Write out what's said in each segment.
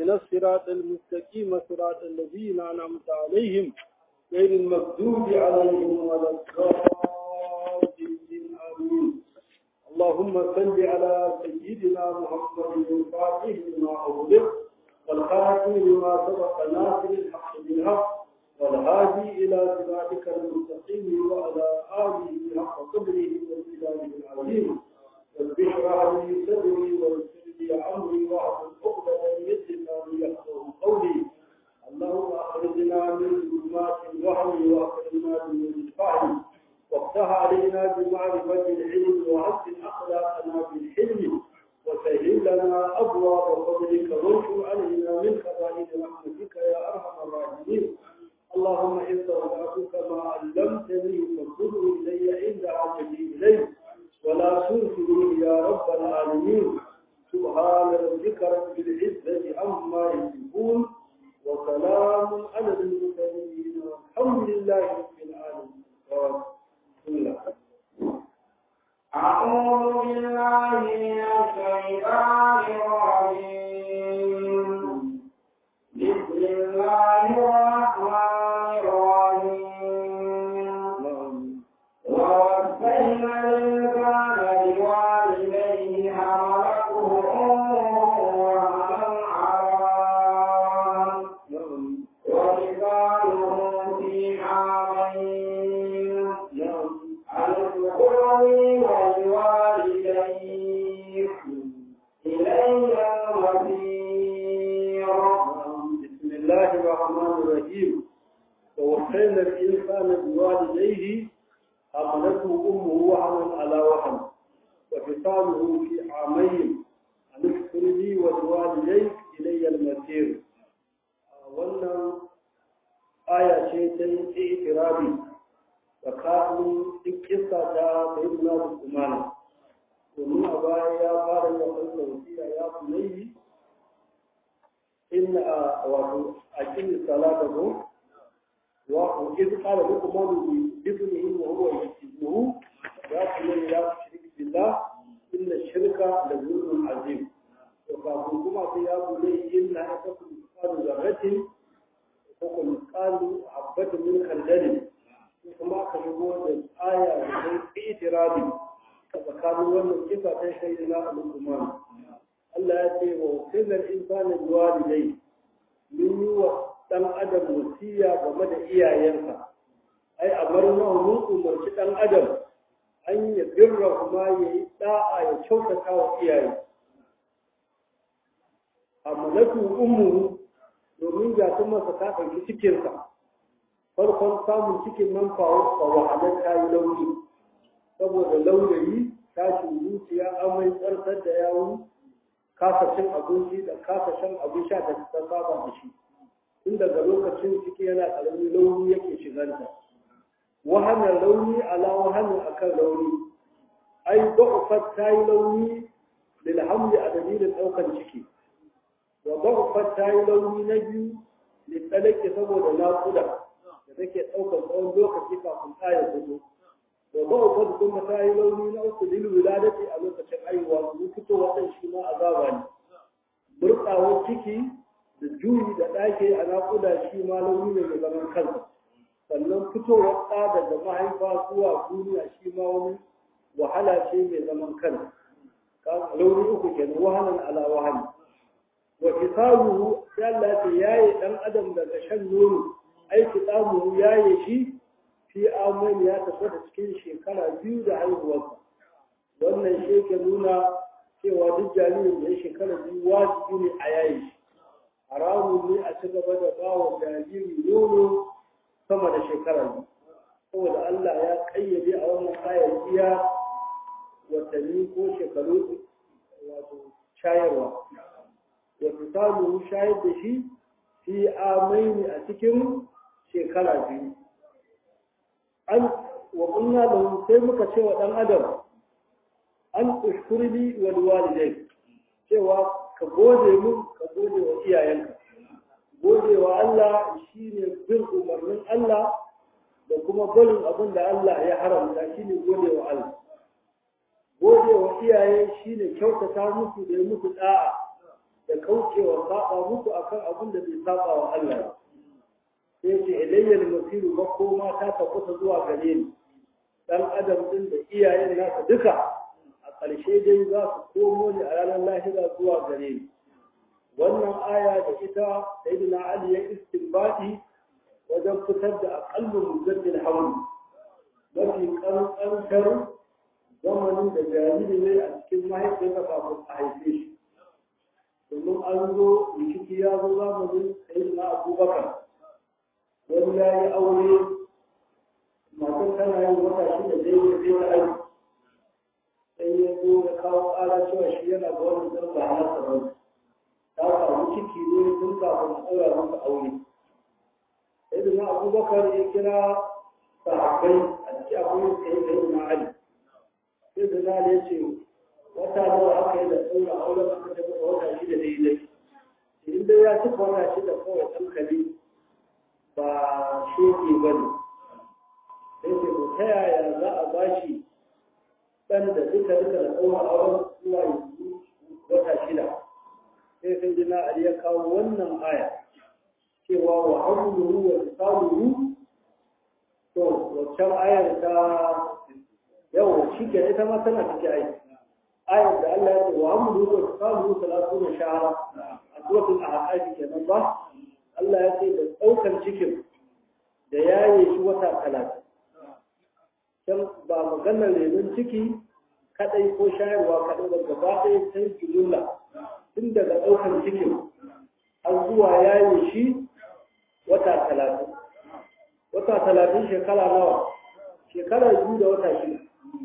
اهدنا الصراط المستقيم صراط الذين أنعمت عليهم غير المغضوب عليهم ولا الضالين آمين اللهم صل على سيدنا محمد الفاتح لما أغلق والخاتم لما سبق ناصر الحق بالحق والهادي إلى صراطك المستقيم وعلى آله حق قدره وامتداده العظيم رب اشرح لي صدري ويسر لي أمري واحلل عقدة من لساني يفقهوا قولي اللهم أخرجنا من ظلمات الوهم وأخرجنا من الفهم وافتح علينا بمعرفة العلم وحسن أخلاقنا بالحلم وسهل لنا أبواب فضلك وانشر علينا من خزائن رحمتك يا أرحم الراحمين اللهم إن استودعتك ما علمتني فخذه إلي عند حاجتي إليه ولا تنسني يا رب العالمين سبحان ربك رب العزة عما يصفون وسلام على المرسلين والحمد لله رب العالمين بسم الله أعوذ بالله من الشيطان الرجيم بسم الله الرحمن الرحيم ووصينا الإنسان بوالديه حملته أمه وهنا على وفصاله في عامين أن اشكرني ولوالديك إلي المصير بسم الله الرحمن الرحيم ووصينا الإنسان بوالديه حملته أمه وهنا على وهن وفصاله في عامين أن اشكر لي ولوالديك إلي المصير wannan aya ce ta yi itirabi tsakanin duk kissa ta sayyidina Usman domin a baya ya fara da wannan wasiya ya kunayi inna wato aqimi salata ko wa iz qala luqman li ibnihi wa huwa yasibuhu ya kunayi la tushrik billah inna shirka la zulmun azim to kafin kuma sai ya kunayi inna akakum misqalu zarratin ko kuma misqalu habatin min khardalin kuma aka shigo da aya da sai itirabi tsakanin wannan kisa ta shaidina al-Umar Allah ya ce wa kullal insani biwalidai min yi wa dan adam wasiya game da iyayensa ai amarna mun umarci dan adam an ya birra kuma ya yi da'a ya kyautata wa iyaye amalatu ummuhu domin ga kuma sa ta ɗauki cikinsa farkon samun cikin nan fawo fa wahalar ta yi launi saboda launayi tashin zuciya amai tsartar da yawon kasa cin abinci da kasa shan abin sha da ta saba da shi tun daga lokacin ciki yana ƙaramin launi yake shiganta wahanar launi ala wahanar akan launi ai ba'ufat ta yi launi lilhamdi a dalilin ɗaukan ciki wa ba'ufat ta yi launi na biyu littalake saboda naƙuda da take ɗaukar tsawon lokaci kafin ɗaya fito wa ba'ufat kuma ta yi launi na uku lil wiladati a lokacin aiwa su fito wadan shi ma azaba ne murɗawar ciki da juyi da ɗake a naƙuda shi ma launi ne mai zaman kansa sannan fitowar ɗa daga mahaifa zuwa duniya shi ma wani wahala ce mai zaman kansa launi uku kenan wahalan ala wahali wa kisabuhu ya Allah ce yaye dan adam daga shan nono ai kisabuhu yaye shi fi amani ya tabbata cikin shekara biyu da haihuwarsa wannan shi ke nuna cewa duk jaririn da ya shekara biyu wajibi ne a yayi shi haramun ne a ci gaba da ba wa jariri nono sama da shekara biyu saboda Allah ya kayyade a wannan ayar iya watanni ko shekaru wato shayarwa wato samu shayar da shi fi amaini a cikin shekara biyu an wa kunna lahu sai muka ce wa dan adam an ushkurli wal walidai cewa ka gode mu ka gode wa iyayenka gode wa Allah shine bin umarnin Allah da kuma barin abin da Allah ya haramta shine gode wa Allah gode wa iyaye shine kyautata musu da musu da'a da kaucewa saba muku akan abin da bai saba wa Allah sai ce ilayyal masiru ba koma ta tabbata zuwa gare ni dan adam din da iyayen nasa duka a ƙarshe dai za su komo ne a ranar lahira zuwa gare ni wannan aya da ita sayyidina ali ya istinbati wajen fitar da aqallu mujaddil hawl mafi kankantar zamanin da jariri ne a cikin mahaifiyarsa kafin a haife shi domin an zo rikici ya zo zamanin sayyidina abubakar wani ya yi aure matan tana yin wata shi da zai yi zai aiki sai ya zo ya kawo ƙara cewa shi yana ga wani zan ba na tsaron ta samu ciki ne tun kafin a ɗaura masa aure sai da na abubakar ya kira sahabbai a ciki akwai sai da na ali sai da na ya ce wata nawa aka yi da ɗaura auren aka ce masa wata shida daidai in dai ya cika wata shida kawai ɗan kali ba sheke ba ne sai ce ta yaya za a bashi ɗan da duka duka da ɗaura auren zuwa yanzu wata shida sai sai jina Ali ya kawo wannan aya cewa wa hamluhu wa fisaluhu to waccan ayar ta yau shi ke ita ma tana cikin ayi ayar da Allah ya ce wa hamluhu wa fisaluhu salatu da shahara a suratul ahqaf kenan ba Allah ya ce da ɗaukar cikin da yaye shi wata talatin can ba maganar renon ciki kadai ko shayarwa kadai ba gaba ɗaya sai jumla tun daga ɗaukar cikin har zuwa yaye shi wata talatin wata talatin shekara nawa shekara biyu da wata shida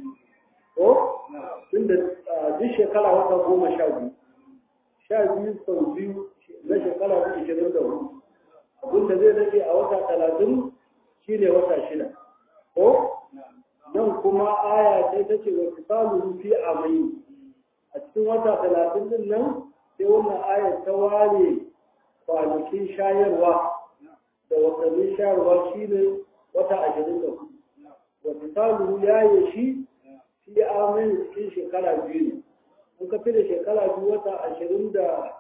ko tun da duk shekara wata goma sha biyu sha biyu sau biyu na shekara biyu ishirin da hudu abinda zai rage a wata talatin shine wata shida ko nan kuma aya sai ta ce wa fisaluhu fi amai a cikin wata talatin din nan sai wannan ayar ta ware kwanakin shayarwa da watannin shayarwa shine wata ashirin da hudu wa fisaluhu ya yi shi fi amai cikin shekara biyu ne in ka fi da shekara biyu wata ashirin da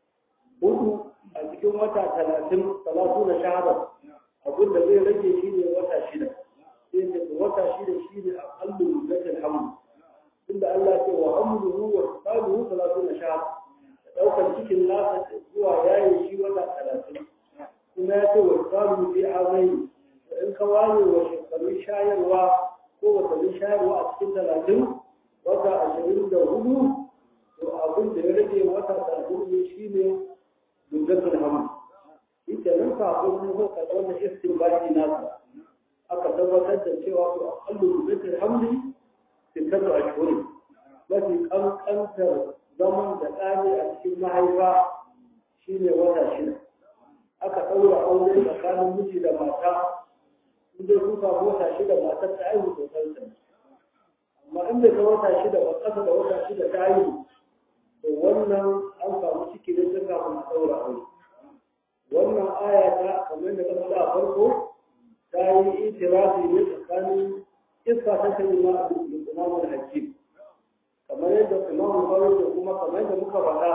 hudu a cikin wata talatin talatu na shahara abin da zai rage shi ne wata shida sai ce wata shida shi ne a kallu zakin hamdu inda Allah ce wa hamduhu wa fisaluhu talatu na shahara da ɗaukar cikin nasa zuwa yayi shi wata talatin kuma ya ce wa fisaluhu fi amai in ka ware wa shekarun shayarwa ko watannin shayarwa a cikin talatin wata ashirin da hudu to abin da ya rage wata talatin ne shi ne dugatul hamd shi ke nan kafin mun zo ka wannan istinbati nasa aka tabbatar da cewa to aqallu dugatul hamdi sittatu ashhur mafi kankantar zaman da ɗani a cikin mahaifa shine wata shida aka ɗaura aure tsakanin miji da mata in dai sun samu wata shida matar ta aihu sosai ta amma in bai ta wata shida ba ƙasa da wata shida ta aihu to wannan an samu ciki da ta kafin a ɗaura aure wannan aya ta kamar da kasa a farko ta yi itirafi ne tsakanin iska ta kai ma a imamul hakim kamar yadda imamul bawai da kuma kamar yadda muka faɗa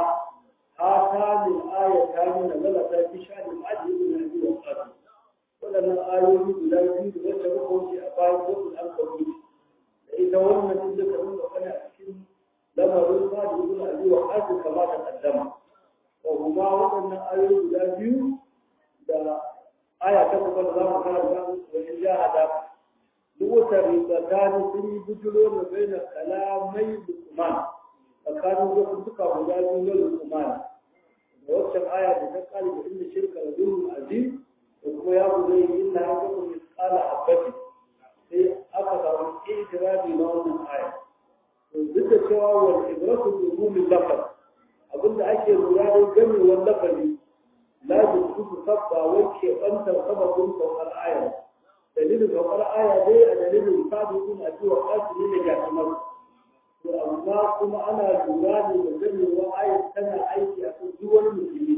hata min aya ta nuna zala ta fi sha'anin ajiye da nabi wa ƙasa waɗannan ayoyi guda biyu da wacce muka wuce a bayan wasu an kawo da ita wannan din duka nuna wani a cikin lamarin ba da ibn abi wa qasim kama ta kaddama wa huma wadannan ayoyi guda biyu da aya ta kuma da zamu karanta wa in jahada duk wata ribatani sun yi bujuro da baina kalamai lukman tsakanin wasu suka guda biyu na lukman da waccan aya da ta kare da inda shirka da zulmul azim da kuma ya guda yi inna haka kuma misqala habati sai aka samu itirabi na wannan aya duk da cewa wal ibratu bi umumi lafaz abinda ake lura da gamewar lafazi la yusufu sabba wai ke bantar sababin saukar aya dalilin saukar aya dai a dalilin sabiqun a cewa kasiri ne ga kamar to amma kuma ana lura ne da gamewar aya tana aiki a kan duk wani musulmi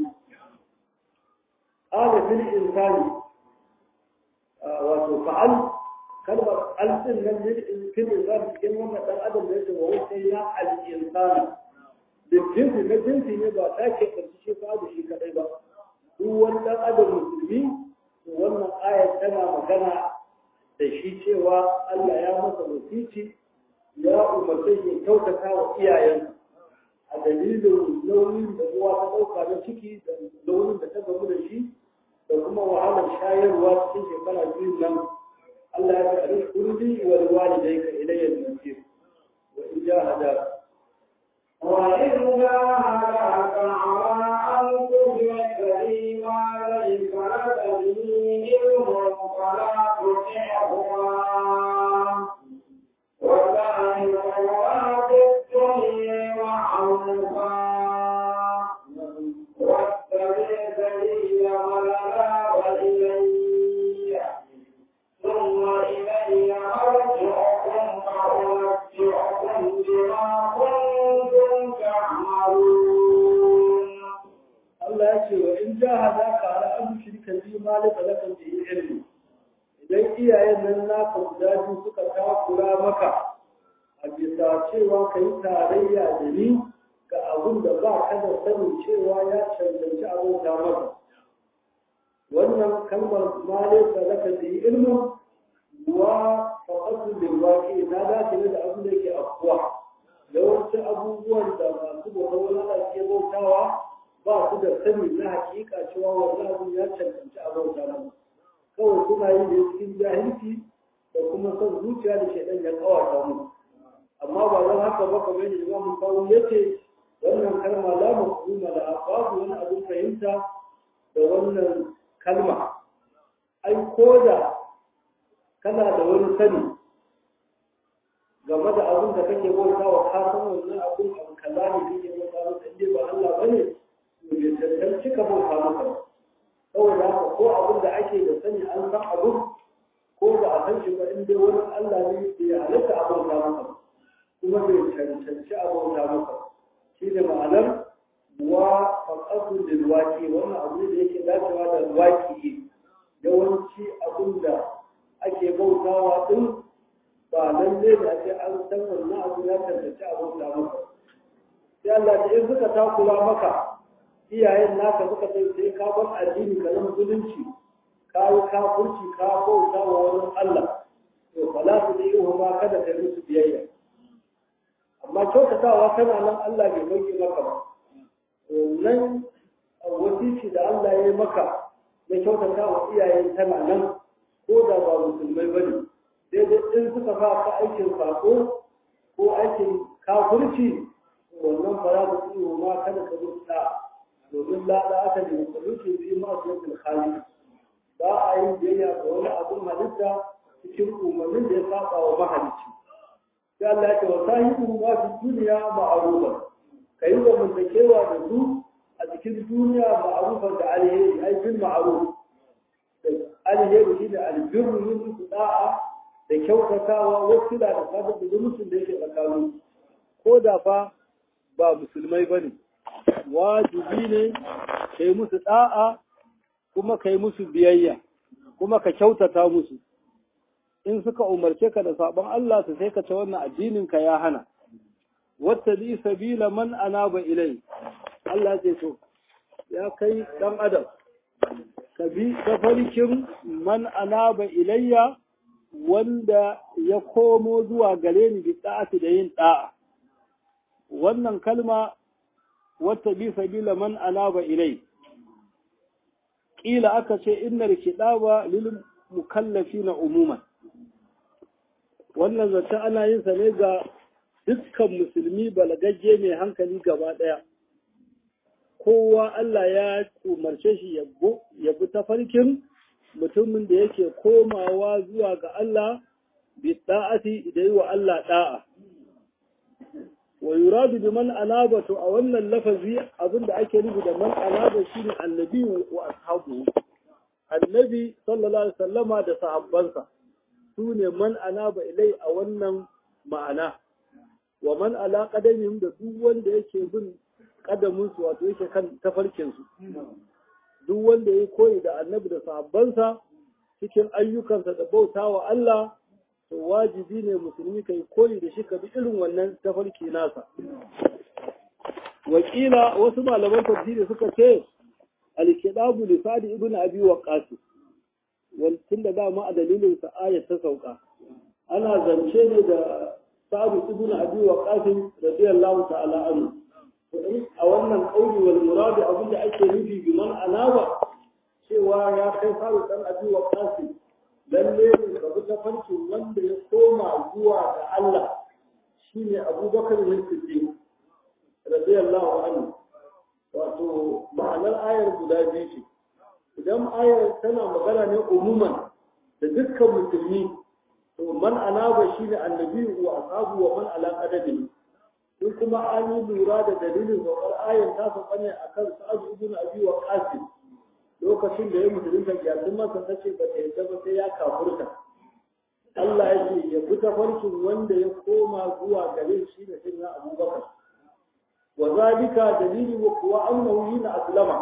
ala fil insani wato fa'al kalmar alfin nan fil insan cikin wannan dan adam da yake wa sai ya al insana da jinsi na jinsi ne ba ta ke ƙarfi shi fa da shi kaɗai ba duk wani ɗan adam musulmi to wannan ayar tana magana da shi cewa Allah ya masa wasici ya umarce shi kyautata wa iyayen a dalilin launin da uwa ta ɗauka na ciki da launin da ta gamu da shi da kuma wahalar shayarwa cikin shekara biyu nan Allah ya ce a rizkurdi wa liwalidayka ilayya al-masir wa in jahadaka وإن جاهداك على أن تشرك بي ما ليس لك به علم فلا تطعهما وساهرهما في الدنيا معروفا واتبع سبيل من أناب إلي ثم إلي مرجعكم فأنبئكم بما كنتم تعملون Allah ya ce wa in jahadaka ala an shirka bi ma la talaka bi ilmi idan iyayen nan naka guda biyu suka takura maka a bisa cewa ka yi tarayya da ni ga abin da ba ka da sanin cewa ya cancanci abota maka wannan kalmar ma la talaka bi ilmi wa faqatu bil waqi na dace ne da abin da yake afkuwa yawancin abubuwan da masu bautar wani Allah ke bautawa ba su da sani na hakika cewa wannan abin ya cancanci a bauta nan kawai suna yi da cikin jahilci da kuma son zuciya da shaidan ya kawata mu amma ba don haka ba kamar yadda imamu kawo ya ce wannan kalma la mafhuma la babu wani abin fahimta da wannan kalma ai ko da kana da wani sani game da abin da kake bauta wa ka san wannan abin abu kaza ne kake bauta masa inda ba Allah bane bai cancanci ka bauta masa ba saboda haka ko abin da ake da sani an san abin ko ba a san shi ba in dai wani Allah ne bai halatta a bauta masa ba kuma bai cancanci a bauta masa shi ne ma'anar wa faqatu lil waqi wannan abu ne da yake dacewa da waqi yawanci abin da ake bautawa din ba lalle da ake an san wannan abu ya cancanci a bauta masa sai Allah ya in suka takura maka iyayen naka suka sai sai ka bar addini ka zama musulunci ka yi kafurci ka bauta wa wani Allah to fala su da yi ma kada kai musu biyayya amma kyautatawa kana nan Allah bai dauke maka ba nan wasiki da Allah ya yi maka na kyautata wa iyayen tana nan ko da ba musulmai bane daidai in suka sa ka aikin sako ko aikin kafurci wannan fara da su ma kada ka musu da'a domin lada aka ne musulunci fi masu yankin khali ba a yin biyayya ga wani abin halitta cikin umarnin da ya saba wa mahalicci sai Allah ya ce wa sahibu ma fi duniya ma'arufa ka yi zamantakewa da su a cikin duniya ma'arufan da alheri ai bil ma'aruf alheri shi da albirru yin su da'a da kyautatawa wasu da da sadar da zumuncin da yake tsakanin ko da fa ba musulmai ba ne wajibi ne ka yi musu ɗa'a kuma ka yi musu biyayya kuma ka kyautata musu in suka umarce ka da sabon Allah su sai ka ce wannan addinin ka ya hana wata bi sabila man anaba ilai Allah ce to ya kai dan adam ka bi tafarkin man anaba ilayya wanda ya komo zuwa gare ni bi da'ati da yin da'a wannan kalma wata bi sabila man anaba ilai kila aka ce innar kidaba lil mukallafina umuman wannan zance ana yin sa ne ga dukkan musulmi balagagge mai hankali gaba daya kowa Allah ya umarce shi ya bi tafarkin mutumin da yake komawa zuwa ga Allah bi da'ati da yi wa Allah da'a wa yuradu bi man anaba to a wannan lafazi abinda ake nufi da man anaba shine annabi wa ashabu annabi sallallahu alaihi wasallama da sahabbansa su ne man anaba ilai a wannan ma'ana wa man ala qadamihim da duk wanda yake bin kadamin su wato yake kan tafarkin su duk wanda ya koyi da annabi da sahabbansa cikin ayyukansa da bautawa Allah to wajibi ne musulmi kai koyi da shi ka bi irin wannan tafarki nasa wakila wasu malaman tafsiri suka ce al-kidabu li sadi ibn abi waqas wal tunda dama a dalilin sa ayat ta sauka ana zance ne da sa'ad ibn abi waqas radiyallahu ta'ala anhu a wannan kauli wal murad abin da ake nufi bi man anaba cewa ya kai faru dan abi waqas lalle ne ka bi tafarkin wanda ya koma zuwa ga Allah shine Abubakar bin Siddiq radiyallahu anhu wato ma'anar ayar guda biyu ce idan ayar tana magana ne umuman da dukkan musulmi to man anaba shine annabi wa ashabu wa man ala qadami in kuma an yi lura da dalilin saukar ayar ta sauka ne akan sa'ad ibn abi waqas lokacin da ya musulunta gyasun masa ta ce ba ta yadda ba sai ya kafurta Allah ya ce ya fi tafarkin wanda ya koma zuwa gare shi da shi na abubakar wa zalika dalili wa kuwa annahu hina aslama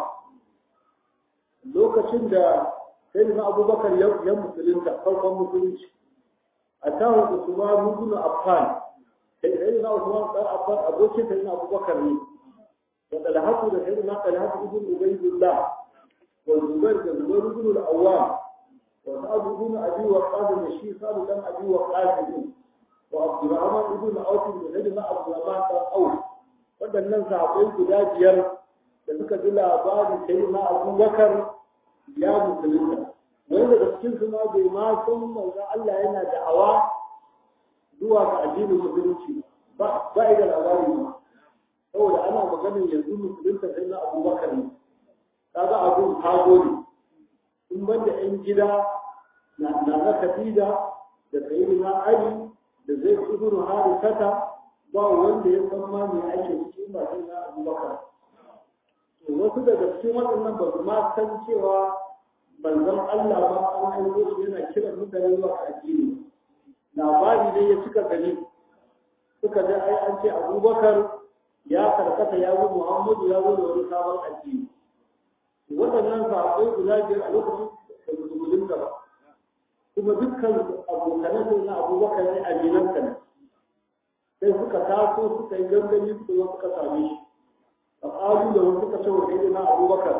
lokacin da sai na abubakar ya musulunta farkon musulunci a tahu usman ibn affan sai na usman dan affan abokin sai na abubakar ne da talhatu da sai na talhatu ibn ubaydullah والزبير كزبير بن العوام وسعد بن ابي وقاص الشيخ سعد بن ابي وقاص وعبد الرحمن بن عوف بن سيدنا عبد الرحمن بن عوف waɗannan sahabbai guda biyar da suka ji labarin sai na abubakar ya musulunta wani daga cikin su ma bai ma san manzo Allah yana da'awa zuwa ga addinin musulunci ba ba da labari ba saboda ana maganin yanzu musulunta sai na abubakar ne kaga abun hago ne in banda yan gida na na Khadija da sayyidina Ali da zai ibn Harithata ba wanda ya san ma me ake ciki ba sai na Abu Bakar to wasu daga cikin waɗannan ba su ma san cewa manzon Allah ba an aiko shi yana kira mutane zuwa addini labari ne ya cika gari suka ga ai an ce Abubakar ya karkata ya zo Muhammadu ya zo da wani sabon addini waɗannan sahabbai guda biyar a lokacin da su musulunta ba kuma dukkan abokanan sai na abubakar ne aminansa ne sai suka taso suka yi gangami suka zo suka same shi a ƙalu da wasu suka ce wa sai na abubakar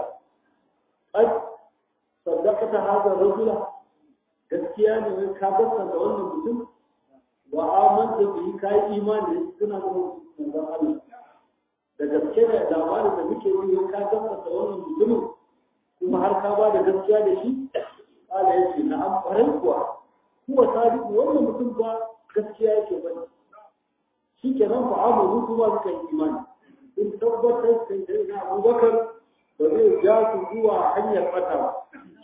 ai saddaka ta haza rajula gaskiya ne wai ka gaskata wannan mutum wa amanta bihi ka yi imani suna da manzon Allah da gaske da labarin da muke yi ka gaskata wannan mutumin kuma har ka ba da gaskiya da shi kala ya ce na amfarin kuwa kuwa sadiku wannan mutum ba gaskiya yake bane shi ke nan fa amuru kuma suka yi imani in tabbatar sai dai na abubakar ba zai ja su zuwa hanyar bata ba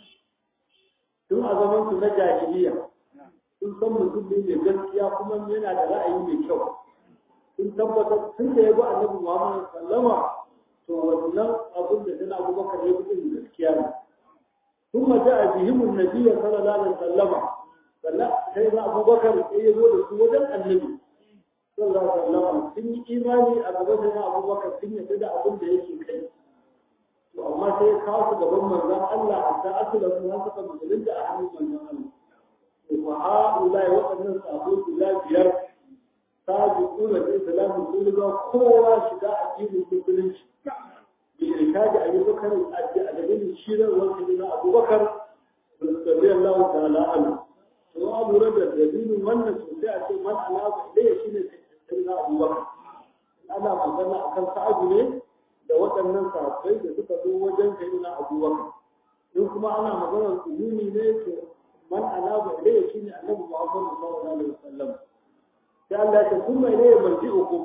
tun a zaman su na jahiliya sun san mutum ne mai gaskiya kuma yana da ra'ayi mai kyau sun tabbatar tun da ya bi annabi Muhammad sallama to wannan abin da tana abubakar ya fi gaskiya ne ثم جاء بهم النبي صلى الله عليه وسلم فلا سيدنا أبو بكر يقول سودا النبي صلى الله عليه وسلم سن إيماني أبو بكر أبو بكر سن يتدى أبو ده يكي كي وأما سي خاص قبل من ذا الله حتى أصل من هذا من لنت أحمد من ذا الله وهؤلاء وأن أبو الله بيار سابقون الإسلام كل قوة شداء الدين المسلمين بإرشاد أبي بكر الدليل الشيرة والسيدنا أبو بكر رضي الله تعالى عنه وأبو رجل دليل من سوسيا من أنا إليه شيء سيدنا أبو بكر أنا magana akan sa'adu ne da waɗannan sahabbai da suka zo wajen sayyidina Abu Bakar in kuma ana maganar umumi ne to man anaba ilayhi shine Annabi Muhammad sallallahu alaihi wasallam sai Allah ya kuma ilayhi marji'ukum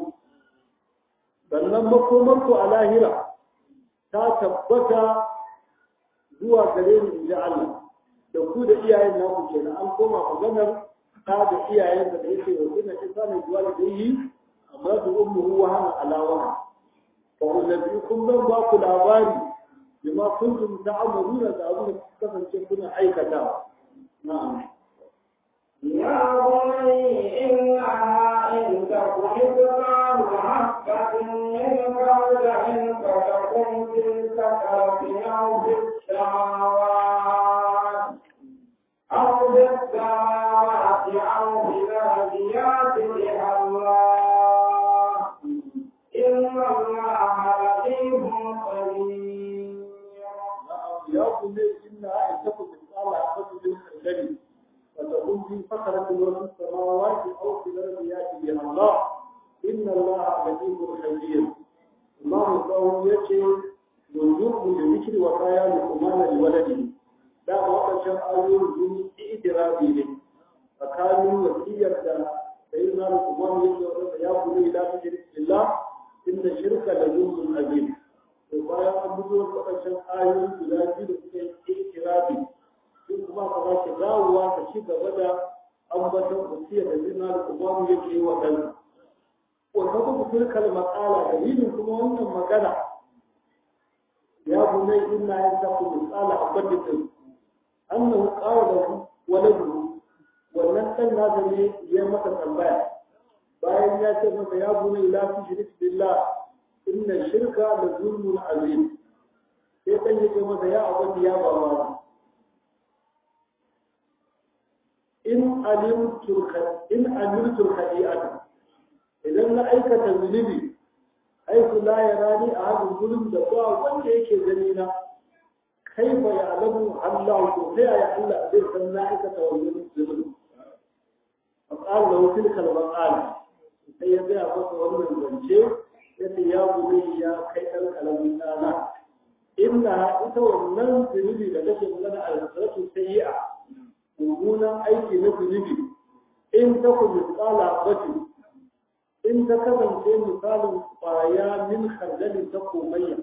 sannan makomarku a lahira ta tabbata zuwa gare ni in ji Allah da ku da iyayen naku kenan an koma maganar ta da iyayen da yake wa suna isa ne zuwa da yi amma su ummu wa hana alawa fa ullabi kun ban ba ku labari bima kuntum ta'maluna da abin da kasance kuna aikata na'am يا بني إنها إن تكن مثقال حبة من خردل فتكن في السكرة أو في السماوات أو في السماوات أو في الأرض يأت بها الله إن الله ya kunne inna in taku bi tsala fatu bil khardali wa takun fi fakratin wa fis samawati aw fi al-ardi yati bi Allah inna Allah latifun khabir Imam Qawi yace yujubu li dhikri wa kaya li umana li waladi da wadannan ayoyin sun itirabi ne tsakanin wasiyar da sayyidina Umar yake ya kuma ila shirki billah inda shirka da zulmun azim to bayan an buɗe waɗancan ayoyi guda biyu da suka yi ikirabi sun kuma ka ba shi dawowa ka ci gaba da ambaton wasiya da zina da umaru yake yi wa ɗansa wata kuma tilkal matsala dalilin kuma wannan magana ya bunai inna yin taku misala a banditin annahu qala lahu waladu wannan ɗan nasa ne ya masa tambaya bayan ya ce masa ya bunai la tushrik billah inna shirka la zulmun azim sai dan yake masa ya abadi ya baba in alimtu in alimtu khadi'ata idan na aikata zunubi ai su la yarani a hadin zulum da ba wanda yake gani na kaifa ya alamu Allah ko sai ya Allah zai san na aikata wannan zulum فقال له تلك المقال sai ya gaya masa wannan zance yace ya buri ya kai ɗan kalamin ɗana inna ita wannan zunubi da kake magana a rasaratu sayyi'a mummunan aiki na zunubi in ta ku misala batu in ta kasance misalin kwaya min khardalin ta komayya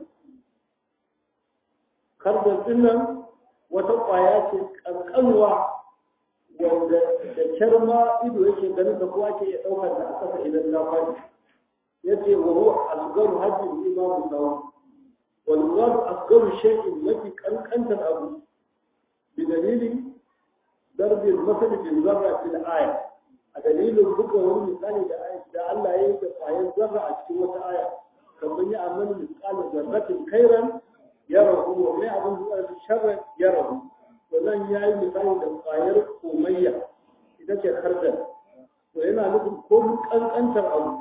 kardal dinnan wata kwaya ce kankanwa wanda da kyarma ido yake ganin da kowa ke iya ɗaukar da a ƙasa idan na faɗi yace wa huwa asgaru hajji imamu sawa wal murad asgaru shay'in mafi kankantar abu bi dalili darbi al-masal bi zarra fil aya a dalilin buga wani misali da da Allah ya yi da kwayan zarra a cikin wata aya kamar ya amal misal zarratin khairan yarahu wa mai abin da sharran yarahu wannan ya yi misali da kwayar komayya ita ce kardal to yana nufin ko kankantar abu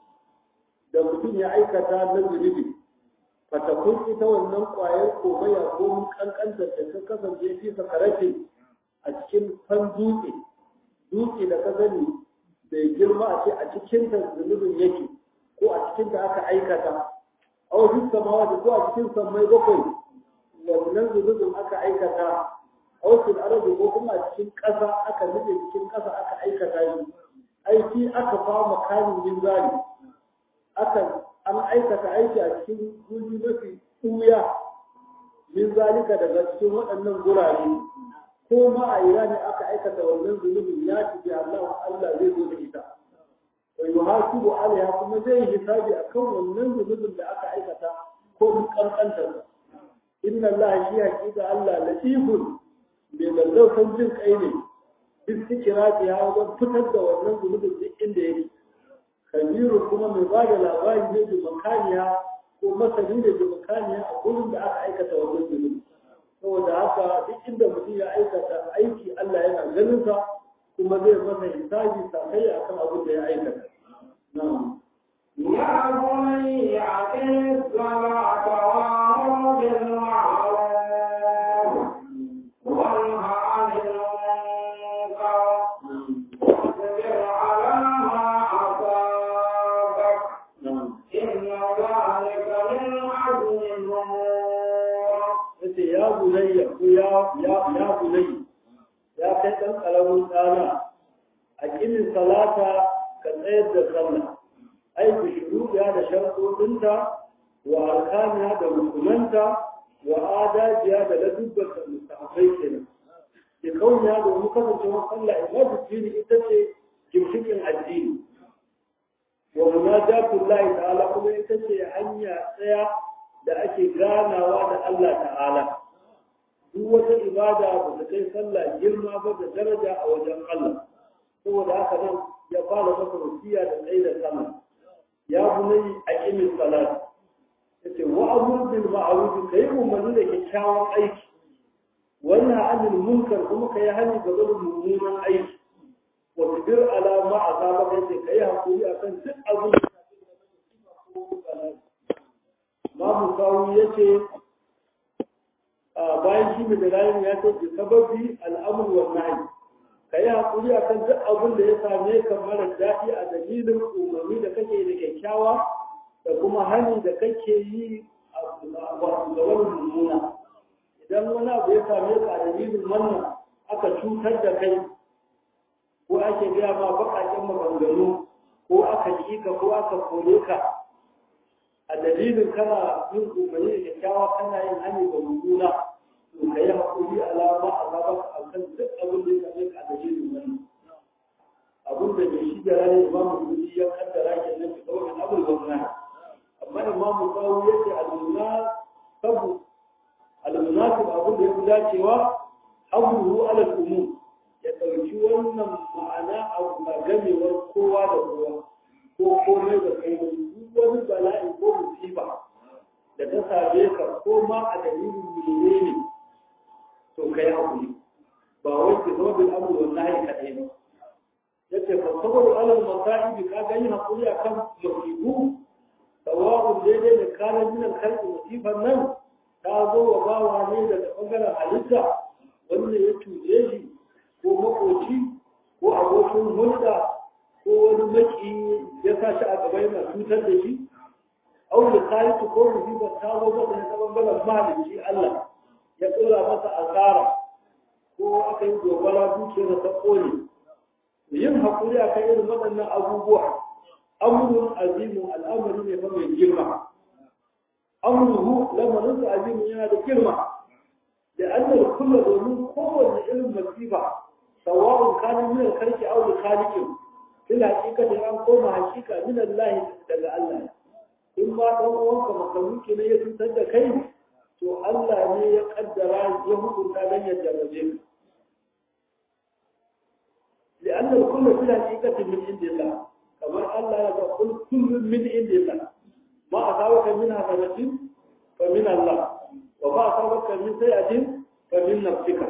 da mutum ya aikata na zunubi fatakun ita wannan kwayar komaya ko mun kankanta da ta kasance fi sakarate a cikin fan dutse dutse da ka sani bai girma a ce a cikin ta zunubin yake ko a cikin ta aka aikata a wajen samawa da ko a cikin sammai bakwai wannan zunubin aka aikata a wasu arabi ko kuma a cikin ƙasa aka nufe cikin ƙasa aka aikata shi aiki aka fama kanin yin zari akan an aikata aiki a cikin guri mafi ɓuya min zalika daga cikin waɗannan gurare ko ma a ira ne aka aikata wannan zunubin ya tafi Allah Allah zai zo da ita wa yuhasibu alaiha kuma zai yi hisabi akan wannan zunubin da aka aikata ko mun kankantar inna Allah shi hakika Allah latifun mai lallausan jin kai ne duk sikira ya wajen fitar da wannan zunubin duk inda yake kabiru kuma mai ba da labari ne da makaniya ko masani ne da makaniya a gurin da aka aikata wannan zunubi saboda haka duk inda mutum ya aikata aiki Allah yana ganin sa kuma zai masa hisabi sakai akan abin da ya aikata na'am يا بني أقم الصلاة وأمر بالمعروف وانه عن المنكر واصبر على ما أصابك na'am إن ذلك من عزم الأمور yace ya bunayya ko ya ya ya bunayya ya kai dan kalamun dana a kimin salata ka tsayar da sallah ai bi shuruɗa da sharuɗinta wa arkaniya da rukunanta wa adajiya da ladubbata mustahafai kenan ke kauniya domin kasancewa sallah ibadu dini ita ce gimshikin addini wa munajatullahi ta'ala kuma ita ce hanya tsaya da ake ganawa da Allah ta'ala duk wata ibada ba ta kai sallah girma ba da daraja a wajen Allah saboda haka nan ya fara masa wasiya da tsaye da sallah ya bunai a kimin salat yace wa amur bil ma'ruf kai umarni da kyakkyawan aiki wannan anil munkar kuma kai hani ga barin mummunan aiki wa tibir ala ma azaba yace kai hakuri akan duk abin da Babu kawo ya ce bayan shi mai dalayin ya ce bi sababi al'amur wa nahi ka yi haƙuri akan duk abin da ya same ka mara daɗi a dalilin umarni da kake da kyakkyawa da kuma hani da kake yi a ga wani mummuna idan wani abu ya same ka a dalilin wannan aka cutar da kai ko ake gaya ma baƙaƙen maganganu ko aka ƙi ka ko aka kore ka a dalilin kana yin umarni da kyakkyawa kana yin hani da mummuna to ka yi haƙuri alama alama a kan duk abin da ya same ka a dalilin wannan abin da bai shi da ranar imamu kudi ya kaddara ke nan fi kawai abin gwamna amma imamu kawo ya ce almuna sabu almunasib abin da ya fi dacewa abubuwa alal umum ya ɗauki wannan ma'ana abu na gamewar kowa da kowa ko komai da kai duk wani bala'i ko musiba da ta same ka ko ma a dalilin menene to kai hakuri ba wai ki zama bil amru wal nahi kadai ba yace fa sabaru alal masaibi ka ga yin hakuri akan musibu sawa'un daidai da kana min al khalqi musiban nan ta zo wa bawa ne daga bangaren halitta wanda ya tuje shi ko makoci ko abokin hulɗa ko wani maki ya sa shi a gaba yana cutar da shi au da kayi ko musibar ta zo masa ne ta bangaren mahalicci Allah ya tsira masa asara ko aka yi gobara dukiyar ta kone yin haƙuri a kan irin waɗannan abubuwa amurin azimin al'amari ne fa mai girma amuruhu lamarin da azimin yana da girma da annar kulla domin kowanne irin masifa sawa'un kanin min karki au da khaliqin ila hakikatin an koma hakika min Allah daga Allah in ma dan uwanka makamuki ne ya cutar da kai to Allah ne ya kaddara ya hukunta dan ya jarrabe ka لأن الكل في الحقيقة من عند الله كما الله يقول كل من عند الله ما أصابك من حسنة فمن الله وما أصابك من سيئة فمن نفسك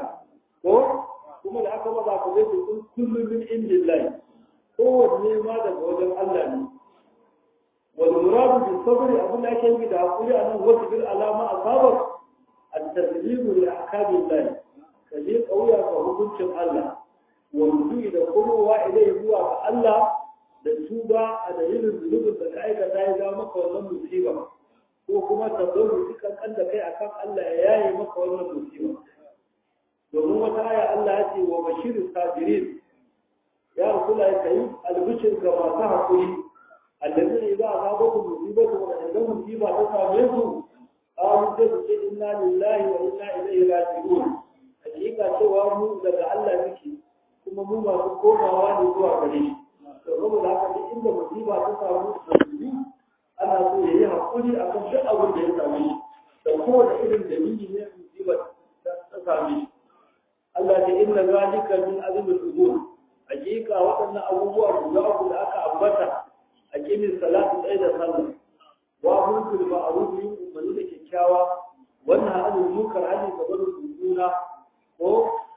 kuma da aka maza ku zai kun kullum min indin lai kowanne ma daga wajen Allah ne wal muradu bi sabri abin da ake yi da hakuri a nan wasu bil alama asabar at-taslimu li ahkamillah kaje kauya ga hukuncin Allah wanzu da komowa ilai zuwa ga Allah da tuba a dalilin zunubin da ka aikata ya zama maka wannan musiba ko kuma tabbatu dukan kan da kai akan Allah ya yaye maka wannan musiba domin wata aya Allah ya ce wa bashirin sabirin ya rasula ya kai albishir ga masu hakuri alladhina idza asabatu musibatu wa idan musiba ta same su qalu sai su ce inna lillahi wa inna ilaihi raji'un hakika cewa mu daga Allah muke kuma mu masu komawa ne zuwa gare shi to saboda haka duk inda musiba ta samu musulmi ana so ya yi hakuri a kan duk abin da ya same shi da kowane irin dalili ne musiba ta same shi Allah ce inna zalika min azmil umur hakika waɗannan abubuwa guda uku da aka ambata a kimin salatu ɗaya da sallah wa mulkul ma'ruf yin umarni da kyakkyawa wannan hadin munkar hadin da barin juna ko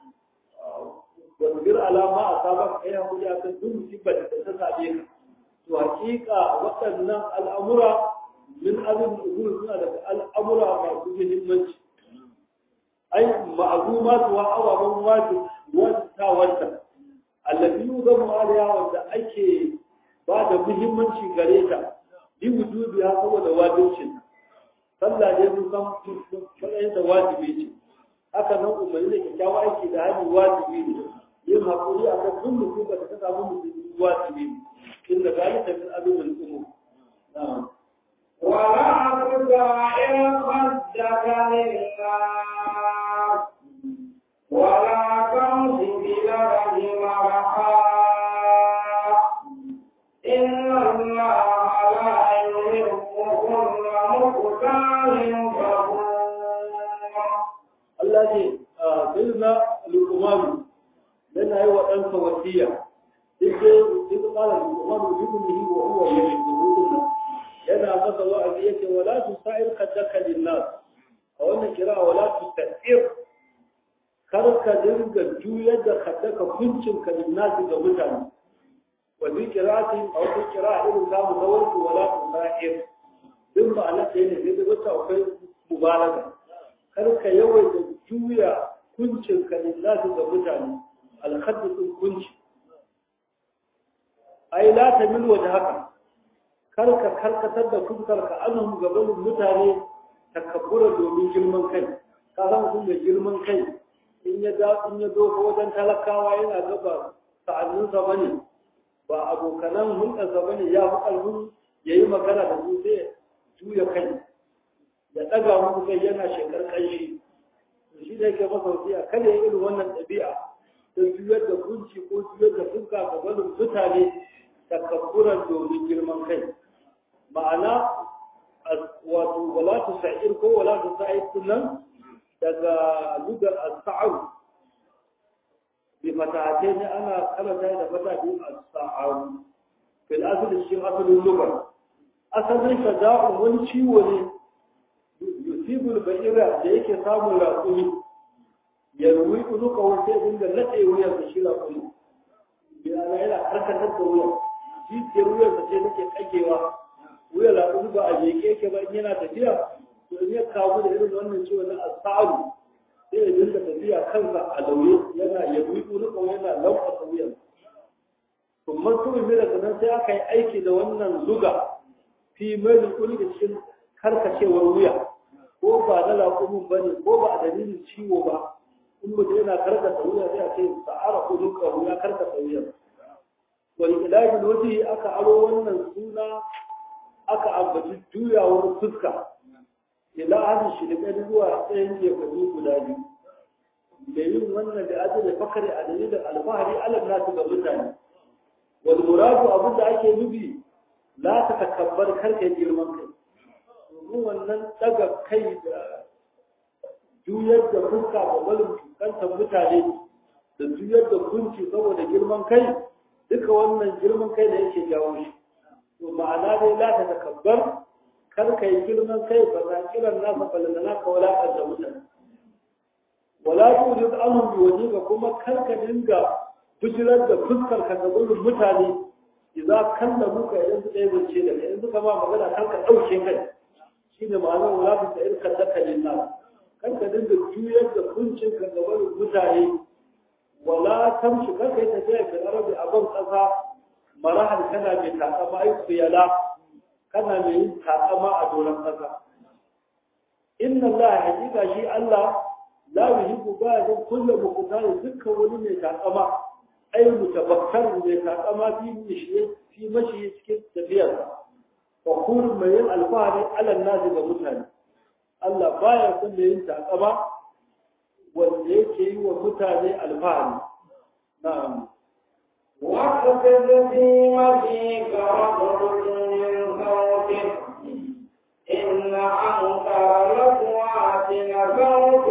wasbir ala ma asabak kai hakuri akan duk musibar da ta same ka to hakika waɗannan al'amura min azmin umur suna daga al'amura masu muhimmanci ai ma'azumatu wa awaban wajib wata wata allafi yuzamu alaiha wanda ake ba da muhimmanci gare ta bi wujubi ha saboda wajibcin sallah ne mun san matsayin da wajibi ce haka nan umarni da kyakkyawa aiki da hali wajibi ne yin haƙuri a kan duk mutum da ta samu mutum wajibi ne inda zalika min azumin umur na'am ولا تدعي خدك للناس ولا تمش بالأرض مرحا إن الله لا يحب كل مختال فخور Allah ce a bilna lukumanu yana yi wa ɗansa wasiya duk da duk ƙara lukumanu ibnihi wa huwa yashkuruhu yana masa wa'azi yake wala tusa'ir kaddaka linnas a wannan kira wala tusa'ir kar ka dinga juyar da kaddaka kuncin ka linnas ga mutane wa bi qira'ati a wata qira'a irin zamu ga wasu wala tusa'ir duk ma'ana ce ne sai da wata akwai mubaraka kar ka yawaita juya kuncin ka lillahi ga mutane alhaddisin kunci ai la ta min waje haka karka karkatar da fuskar ka anhum gaban mutane takabbura domin girman kai ka san mutum da girman kai in ya da in ya zo wajen talakawa yana gaba sa'annin sa bane ba abokanan hulɗarsa bane ya fi ƙarfin yayi magana da su sai juya kai ya ɗaga muku kai yana shekar ƙanshi shi da yake masa wasiya kada ya irin wannan ɗabi'a don juyar da kunci ko juyar da fuska ga barin mutane takabburan domin girman kai ma'ana wato wala tu sa'ir ko wala tu sa'ir sunan daga lugar as-sa'u bi fatahate ne ana karanta da fata bi as-sa'u fil asl shi asalin lugar asalin sada'u wani ciwo ne yusibul ba'ira da yake samun raƙumi ya ruwi unuka wata ya dinga naɗe wuyar da shi raƙumi yana yana karkatar da wuyar jijiyar wuyar da ce take kagewa wuyar raƙumi ba a jeke yake ba in yana tafiya to in ya kawo da irin wannan ciwo na asaru sai ya dinga tafiya kansa a lauye yana ya ruwi unuka yana lankwasa wuyar kuma mutumin mai daga nan sai aka yi aiki da wannan zuga fi mai da cikin karkacewar wuya ko ba na laƙumin ba ne ko ba a dalilin ciwo ba in mutum yana karkata wuya sai a ce sa'ara kuduka wuya karkata wuya wani ilajin waje aka aro wannan suna aka ambaci juyawar fuska ila hannun shi da ƙari zuwa tsayin jefani guda biyu da yin wannan da ajiye da fakari a dalilin alfahari alam nasu ga mutane wani muradu abin da ake nufi la ta takabbar karka girman kai domin wannan daga kai da juyar da fuska ga balin kantar mutane da juyar da kunci saboda girman kai duka wannan girman kai da yake jawo shi to ma'ana dai la ta takabbar kar ka yi girman kai ba za kiran nasa balana ka walaƙar da mutane wala tujid anhum bi wajhika kuma kar ka dinga bijirar da fuskar ka ga gurin mutane idan kallamu ka idan su ɗaya zance da kai in suka ma magana kan ka ɗauke kai shi ne ma'anar wala ta sa'ir kan daka linna kan ka dinga juyar da kuncin ka ga gurin mutane wala tamshi kan kai tafiya ka arabi a ban ƙasa marahal kana mai takama ai kuyala kana mai yin takama a doron ƙasa inna Allah hakika shi Allah la yuhibbu ba'da kullu muqtari dukkan wani mai takama ai mutabakkar mai takama fi mishi fi mashi cikin tafiyar wa kullu mai yin alfahari ala nasi ga mutane Allah baya son mai yin takama wanda yake yi wa mutane alfahari na'am واخفض في مشيك واغضض من صوتك إن أنكر الأصوات لصوت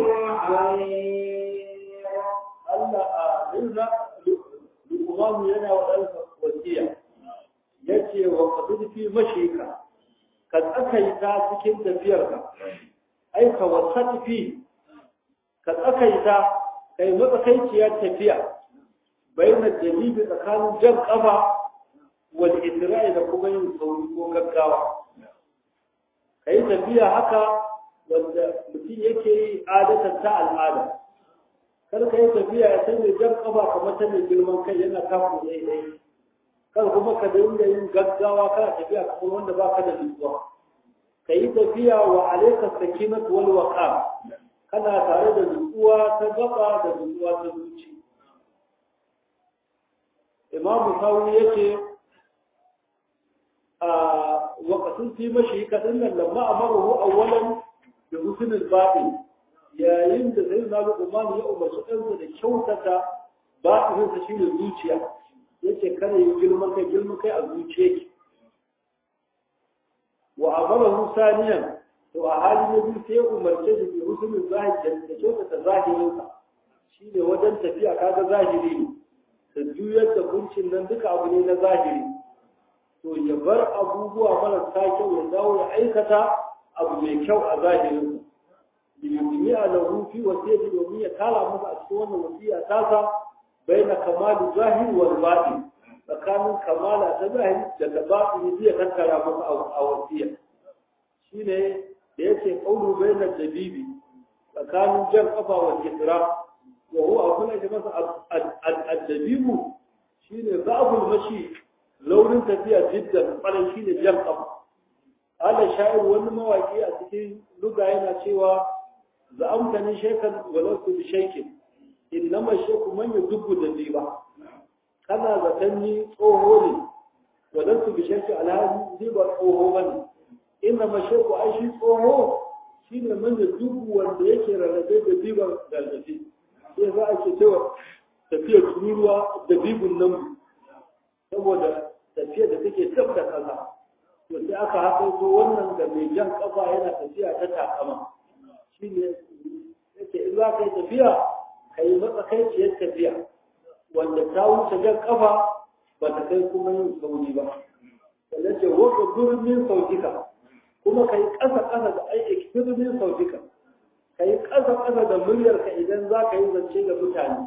الحمير Allah a rinna lukumamu yana wa ɗansa wasiya ya ce wa ƙasar fi mashika ka tsakaita cikin tafiyarka ai ka wasa fi ka tsakaita kai matsakaiciyar tafiya bayan jalibi tsakanin jan ƙafa wal isra'i da kuma yin sauri ko gaggawa ka yi tafiya haka wanda mutum yake yi adatar ta al'ada kar ka yi tafiya ya san mai jan kafa kamar ta mai girman kai yana kafin daidai kar kuma ka dinga yin gaggawa kana tafiya kamar wanda baka da nutsuwa ka yi tafiya wa alaika sakinat wal waqa kana tare da nutsuwa ta gaba da nutsuwa ta zuci imamu sawi yace a waqatin fi mashi kadin nan lamma amaru awwalan bi husnul batin yayin da sai na Umar ya umarci ɗansa da kyautata ba sa shi ne zuciya yace kare yi girman kai girman kai a zuciya ki wa amara saniyan to a hali na biyu sai ya umarce shi bi husnul zahiri da kyautata zahirinsa shi ne wajen tafiya kaga zahiri ne da juyar da kuncin nan duka abu ne na zahiri to ya bar abubuwa marasa kyau ya dawo ya aikata abu mai kyau a zahirinsa liyumiya lahu fi wasiyati domin ya kala masa a cikin wannan wasiya tasa baina kamalu zahir wal batin tsakanin kamala ta zahiri da ta batin zai kankara masa a wasiya shine da yake kaulu baina dabibi tsakanin jan kafa wa isra wa huwa abun da masa addabibu shine za'abul mashi laurin tafiya jiddan kwarai shine jan kafa ala sha'ir wani mawaki a cikin luga yana cewa za'amtani shaykan walau bi shaykin innama shayku man yudubbu dabiba kana zaton ni tsoho ne walau bi shaykin alhaji zai ba tsoho bane innama shayku ai shi tsoho shine man yudubbu wanda yake rarrabe da biban gargafi sai za a ce cewa tafiyar tururuwa da bibun nan saboda tafiyar da take tab da kasa to sai aka haƙaito wannan da mai jan kafa yana tafiya ta takama shi ne yake in za ka yi tafiya ka yi matsakaiciyar tafiya wanda ta wuce jan kafa ba ta kai kuma yin sauri ba sannan ce waka birnin sautika kuma ka yi ƙasa-ƙasa da aiki birnin sautika ka yi ƙasa-ƙasa da muryarka idan za ka yi zance da mutane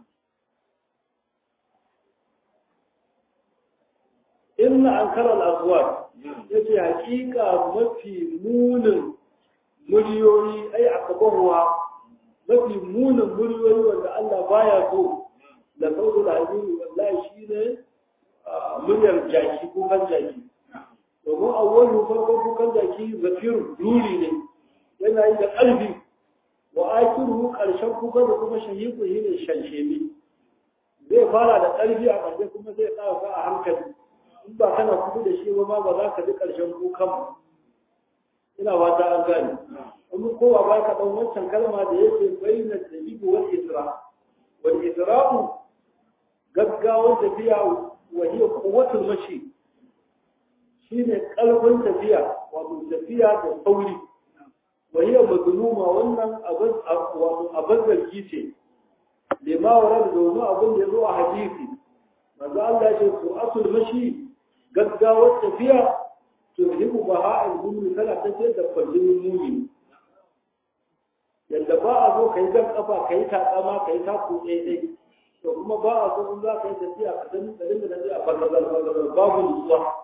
inna an karar aswat ya ce hakika mafi munin muryoyi ai a kabarwa mafi munin muryoyi wanda Allah baya so da sauzu da hajjiri wallahi shi ne muryar jaki kukan jaki domin awwalu farkon kukan jaki zafir ruri ne yana yi da ƙarfi wa akiru ƙarshen kukan da kuma shahiku shi ne shanshemi zai fara da ƙarfi a ƙarshe kuma zai ƙara a hankali in ba kana kudu da shi ba ma ba za ka ji ƙarshen kukan ba ina ba ta an gane amma kowa ba ka ɗan wancan kalma da yake bayyana dabi'u wal isra wal isra'u gaggawar tafiya wa hiya quwwatul mashi shine kalbin tafiya wato tafiya da sauri wa hiya mazluma wannan abin wato abin zargi ce lima warada domin abin da ya zo a hadisi manzo Allah ya ce su'atul mashi gaggawar tafiya to hibu ba ha'in gumi tana tafiyar da kwallon muni yadda ba a zo ka yi jan kafa ka yi takama ka yi taku ɗaiɗai to kuma ba a so in za ka yi tafiya ka dan da dinga tafiya bagazal bagazal babu nutsuwa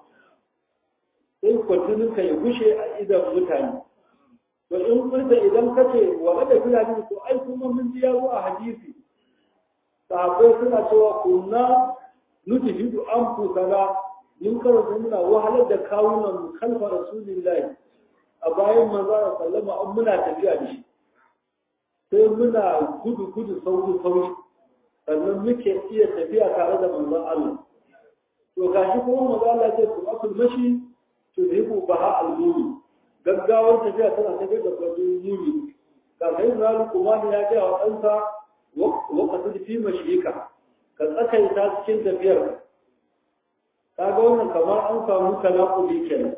sai kwallon ka ya gushe a idan mutane to in kurta idan ka ce wa da fulani to ai kuma mun ji ya zo a hadisi sahabbai suna cewa kunna nutihidu an fusana mun karanta muna wahalar da kawunan mu kalfa rasulillahi a bayan manzo da sallama an muna tafiya da shi sai muna gudu gudu sauri sauri sannan muke iya tafiya tare da manzon Allah to gashi kuma manzo Allah ce ku akul mashi to hibu baha al-mumi gaggawar tafiya tana tafiya da kwajin mumi ga sai zalu kuma ya ga wa ɗansa waqatul fi mashika ka tsakaita cikin tafiyar kaga wannan kamar an samu tanakuli kenan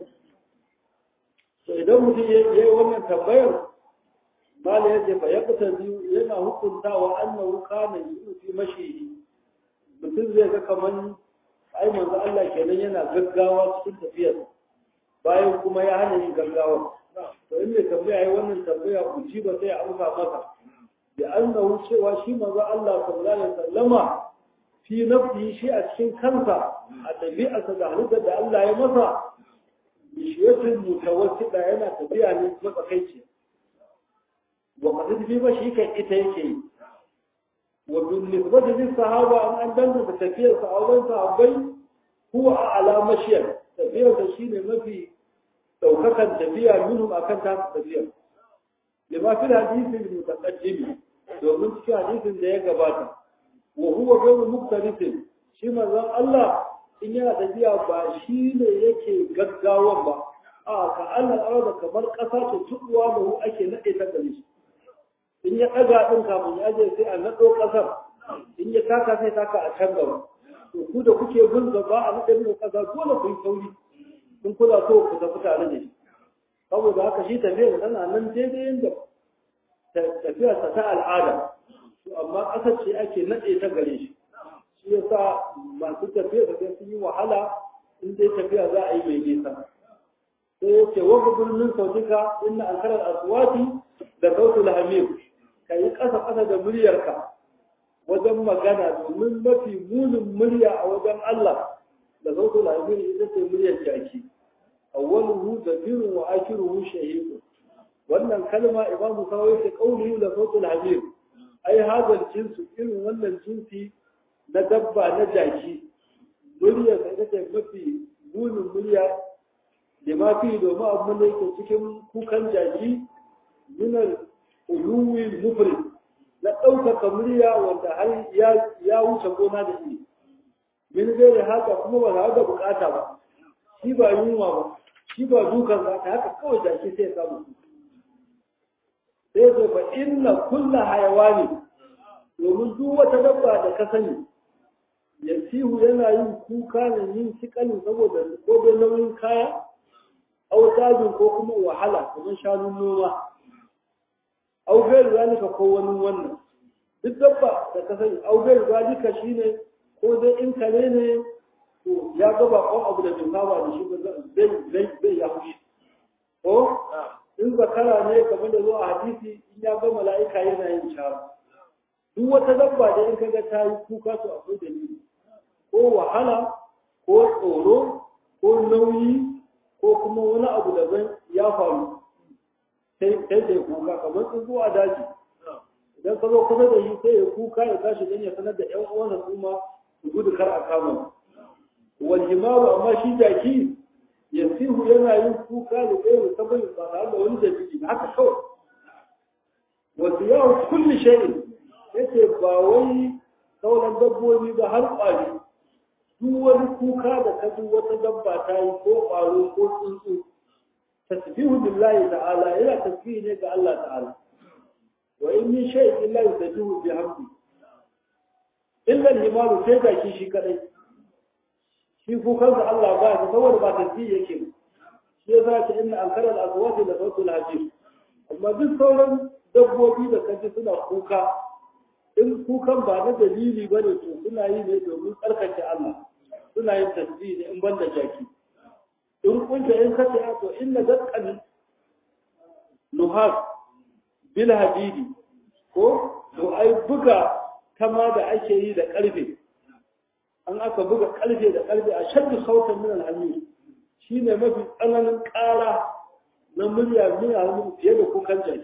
to idan mutum ya yi wannan tambayar mala ya ce fa ya fita biyu yana hukuntawa annahu kana yu'ti fi mashihi mutum zai ga kaman ai manzo Allah kenan yana gaggawa cikin tafiyar bayan kuma ya hana yin gaggawa to in mai tambaya yi wannan tambaya uji ba sai a amsa masa da annahu cewa shi manzo Allah sallallahu alaihi wasallama fi nafsi shi a cikin kansa a ɗabi'arsa da halittar da Allah ya masa bishiyatin mutawassida yana tafiya ne matsakaici wa qad bi ba shi kan ita yake yi wa bil nisbati lis sahaba an an danta da tafiyar sa auren sahabbai huwa a'la mashiyar tafiyar sa shine mafi daukakan tafiya minhum akan ta tafiyar lima fi hadisi mutaqaddim domin cikin hadisin da ya gabata wa huwa ghayru muqtarisin shi manzon Allah in yana tafiya ba shi ne yake gaggawan ba a ka Allah arada kamar ƙasa ta tubuwa da hu ake nade ta gare shi in ya ɗaga ɗin kafin ya je sai a naɗo ƙasar in ya taka sai taka a can gaba to ku da kuke bin gaba a naɗe muku ƙasa dole ku yi sauri in kuna so ku tafi tare da shi saboda haka shi tafiya tana nan daidai yadda tafiyarsa ta al'ada to amma ƙasar ce ake naɗe ta gare shi shi yasa masu tafiya da sun yi wahala in dai tafiya za a yi mai nisa sai ya ce wani birnin sautika inna an karar aswati da sautul hamir ka yi ƙasa ƙasa da muryarka wajen magana domin mafi munin murya a wajen Allah da sautul hamir ita ce muryar jaki awwaluhu zabirun wa akhiruhu shahiqun wannan kalma imam sawai ta kauli da sautul hamir ai hadal jinsu irin wannan jinsi na dabba na jaki murya sai take mafi bunin murya da ma fi domin abin da yake cikin kukan jaki minar uluwi mufrid na ɗaukaka murya wanda har ya wuce gona da shi min zai da haka kuma ba za ga bukata ba shi ba yunwa ba shi ba dukan za ta haka kawai jaki sai ya samu sai zai fa inna kulla hayawani domin duk wata dabba da ka sani yasihu yana yin kuka ne yin sikalin saboda ko da nauyin kaya au tajin ko kuma wahala kamar shanun noma au gairu zalika ko wani wannan duk dabba da ka sani au gairu zalika shine ko dai in kare ne to ya ga bakon abu da bai saba da shi ba zai zai zai ya fushi ko in zakara ne kamar da zo a hadisi in ya ga mala'ika yana yin shara duk wata dabba da in kaga ta yi kuka to akwai dalili ko wahala ko tsoro ko nauyi ko kuma wani abu daban ya faru sai sai kuka kamar tsuntsu a daji idan ka zo kusa da shi sai ya kuka ya tashi dan ya sanar da ƴan uwansa su ma su gudu kar a kama wal himaru amma shi jaki yasihu yana yin kuka da kai saboda ba tare da wani dalili haka kawai wasu yawon kulli shay'in yace ba wai sauran dabbobi ba har ƙwari duk wani kuka da ka duk wata dabba ta yi ko ƙwaro ko tsuntsu tasbihu billahi ta'ala yana tasbihi ne ga Allah ta'ala wa in min shay'in illa yusabbihu bihamdi illa al-himalu sai da shi shi kadai shi kukan da Allah ba shi saboda ba tasbihi yake shi yasa ta inna ankara al-aswati la sautul hajir amma duk sauran dabbobi da kaji suna kuka in kukan ba na dalili ba ne to suna yi ne domin tsarkake Allah suna yin tasbih ne in ban da jaki in kunta in kace a to inna daqqan nuhas bil hadidi ko to ai buga kama da ake yi da karfe an aka buga karfe da karfe a shaddu sautan min al shine mafi tsananin ƙara na murya miya fiye da kukan jaki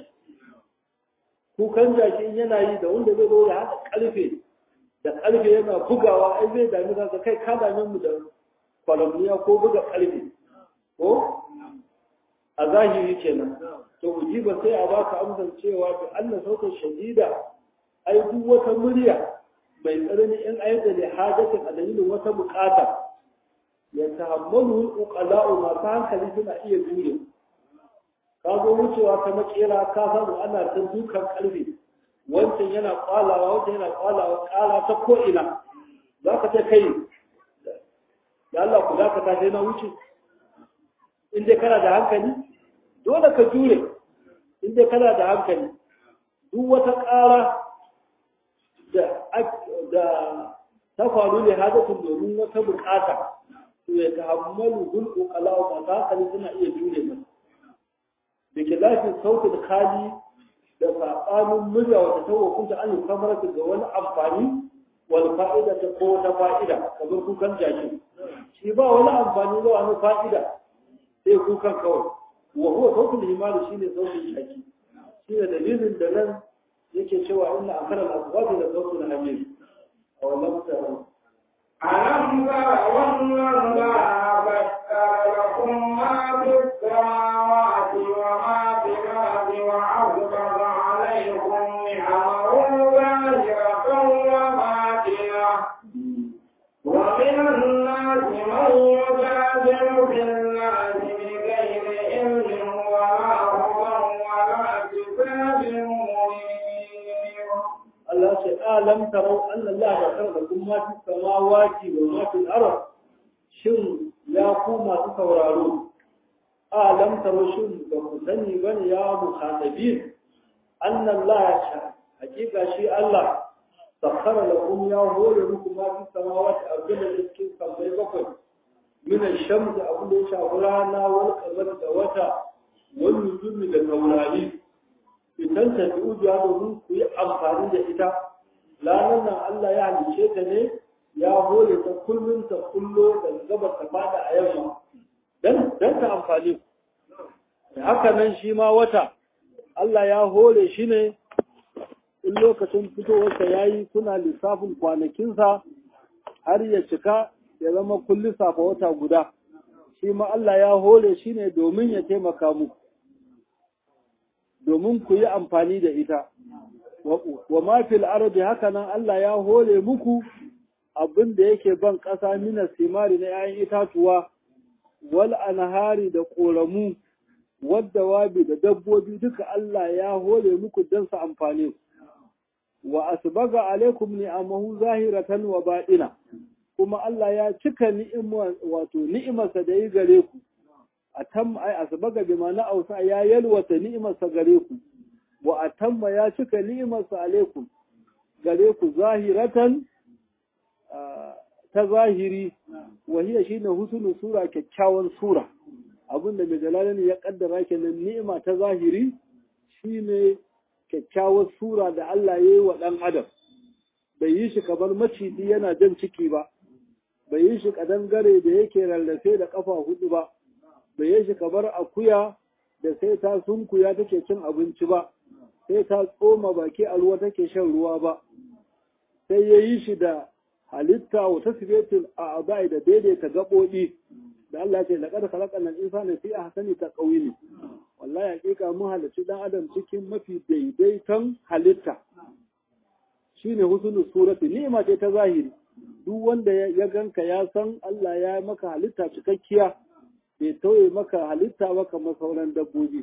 kukan jaki in yana yi da wanda zai zo ya haɗa ƙarfe da ƙarfe yana bugawa ai zai dami kansa kai ka dame mu da kwalamniya ko buga ƙarfe ko a zahiri kenan to ujiba sai a baka amsar cewa bi Allah sautin shadida ai duk wata murya mai tsanani in ayyuka da hadatin a dalilin wata bukata ya tahammalu uqala'u masu hankali suna iya jure ka zo wucewa ta makera ka samu ana ta dukan karfe wancan yana kwalawa wancan yana kwalawa kala ta ko'ina za ka ce kai da Allah ku za ka tashi na wuce in dai kana da hankali dole ka jure in dai kana da hankali duk wata ƙara da ta faru ne hadatun domin wata bukata to ya tahammalu hulqu qala'a ba hankali suna iya jure masa da ke lafin sautin kali da saɓanin murya wata ta hukunta an yi kamar ga wani amfani wani fa'ida ta ko wata fa'ida kamar kukan jaki shi ba wani amfani ba wani fa'ida sai kukan kawai wa huwa sautin himari shi ne sautin jaki shi ne dalilin da nan yake cewa ina a kanan asibati da sautin hamiri a wannan mutane ألم تر أن الله ذكر لكم ما في السماوات وما في الأرض وأسبغ عليكم نعمه ظاهرة وباطنة ومن الناس من يجادل في الله بغير علم ولا هدى ولا كتاب منير Allah ce alam tarau anna Allah ya karba kun ma fi samawati wa ma fi al-ard shin ya ku masu sauraro alam tarau shin ba ku sani bane ya muhatabin anna Allah ya sha hakika shi Allah sakhara lakum ya hore muku ma fi samawati abin da cikin sammai bakwai min ash-shams abin da ya shafi rana wal qamar da wata wal nujumi da taurari idan ta fi ujiya domin ku yi amfani da ita ranar nan Allah ya halice ta ne ya hore ta kullum ta kullo da gabar ta fada a yamma dan dan ta amfani ku haka nan shi ma wata Allah ya hore shi ne in lokacin fitowarsa ya yi kuna lissafin kwanakinsa har ya cika ya zama kun lissafa wata guda shi ma Allah ya hore shi ne domin ya taimaka muku domin ku yi amfani da ita wa mafil arabi haka nan Allah ya hore muku abin da yake ban ƙasa mina simari na ‘ya'yan itatuwa wal anhari da ƙoramu wadda wabi da dabbobi duka Allah ya hore muku don su amfani wa asbaga alaikum ni'amahu zahiratan wa baɗina kuma Allah ya cika ni'imar wato ni'imarsa da yi gare ku atam ai asbaga bi ma ausa ya yalwata ni'imarsa gare ku wa atamma ya cika ni'imarsa alaikum gare ku zahiratan ta zahiri wa hiya shine husnul sura kyakkyawan sura abinda mai jalalani ya kaddara kenan ni'ima ta zahiri shine kyakkyawar sura da Allah ya yi wa ɗan adam bai yi shi kamar maciji yana jan ciki ba bai yi shi kadangare da yake rarrafe da kafa hudu ba bai yi shi kamar akuya da sai ta sunkuya take cin abinci ba sai ta tsoma baki a ruwa take shan ruwa ba sai ya yi shi da halitta wa tasbiyatul a'dai da daidaita gaɓoɓi da Allah ce laqad khalaqna al-insana fi ahsani taqwim wallahi hakika mun halarci dan adam cikin mafi daidaiton halitta shine husnul surati ni'ima ce ta zahiri duk wanda ya ganka ya san Allah ya maka halitta cikakkiya bai tauye maka halitta ba kamar sauran dabbobi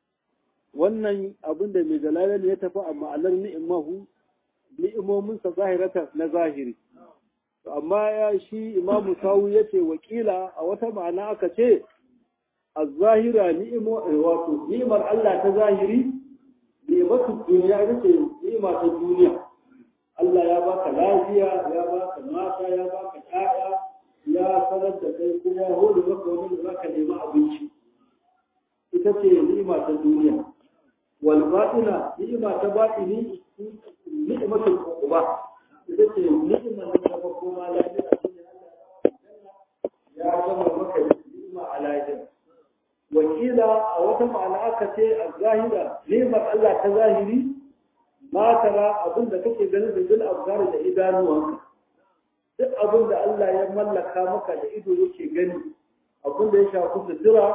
wannan abin da mai jalalan ya tafi a ma'anar ni'imahu ni'imominsa zahirata na zahiri amma ya shi imamu sawu ya ce wakila a wata ma'ana aka ce a zahira ni'imo wato ni'imar Allah ta zahiri ni'imatu duniya ita ce ni'ima ta duniya Allah ya baka lafiya ya baka mata ya baka ƴaƴa ya sanar da kai kuma ya hore maka wani da zaka nemi abinci ita ce ni'ima ta duniya wal batina ni'ima ta batini ni'imatul uquba ita ce ni'imar da ta koma lafiya shine Allah ya gama maka ni'ima a lafiya wakila a wata ma'ana aka ce a zahira ni'imar Allah ta zahiri ma tara abin da kake ganin da bil abgar da idanuwanka duk abin da Allah ya mallaka maka da ido yake gani abin da ya shafi sutura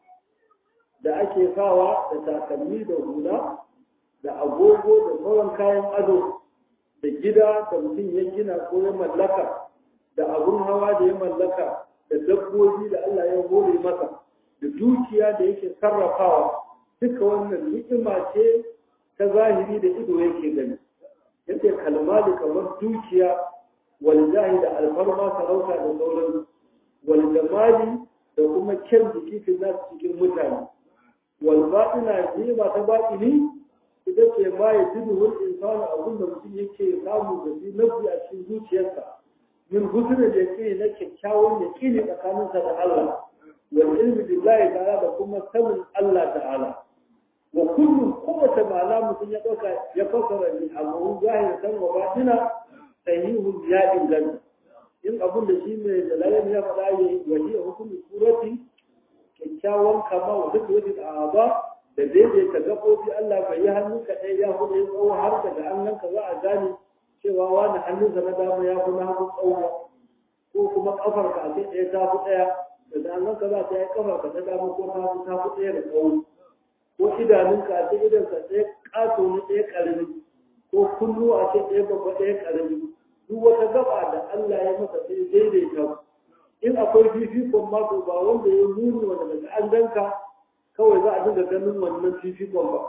da ake sawa da takalmi da hula da agogo da sauran kayan ado da gida da mutum ya gina ko ya mallaka da abun hawa da ya mallaka da dabbobi da Allah ya hore masa da dukiya da yake sarrafawa duka wannan ni'ima ce ta zahiri da ido yake gani yake kalmali kamar dukiya wal jahi da alfarma sarauta da sauran wal jamali da kuma kyan jiki fi nasu cikin mutane wal batina ni'ima ta batini ita ce ma ya jidu wal insanu abin da mutum yake samu da shi nafi a cikin zuciyarsa min husnul yaqini na kyakkyawan yaqini tsakaninsa da Allah والعلم بالله تعالى da kuma sanin Allah ta'ala wa kullum kowace ma'ana mutum ya ɗauka ya fassara ni amma zahir san wa batina sahihun ya inganta in abun da shi mai jalalin ya faɗa ya yi wani a hukumin surati kyakkyawan kama wa duk wani a'aba da daidaita gaɓoɓi Allah bai yi hannu kaɗai ya kuma yi tsawo har daga hannunka za a gane cewa wani hannunsa na dama ya fi na hagu tsawo ko kuma ƙafarka a ce ɗaya ta fi ɗaya da nan ka za ta yi kafa ka ta dama ko ta ta fi tsaye da tsawo ko idanunka a ce idan ka tsaye ƙato ne tsaye ƙarami ko kullu a ce tsaye babba tsaye ƙarami duk wata gaba da Allah ya masa sai daidaita in akwai fifikon mako ba wanda ya nuni wanda daga an ganka kawai za a dinga ganin wannan fifikon ba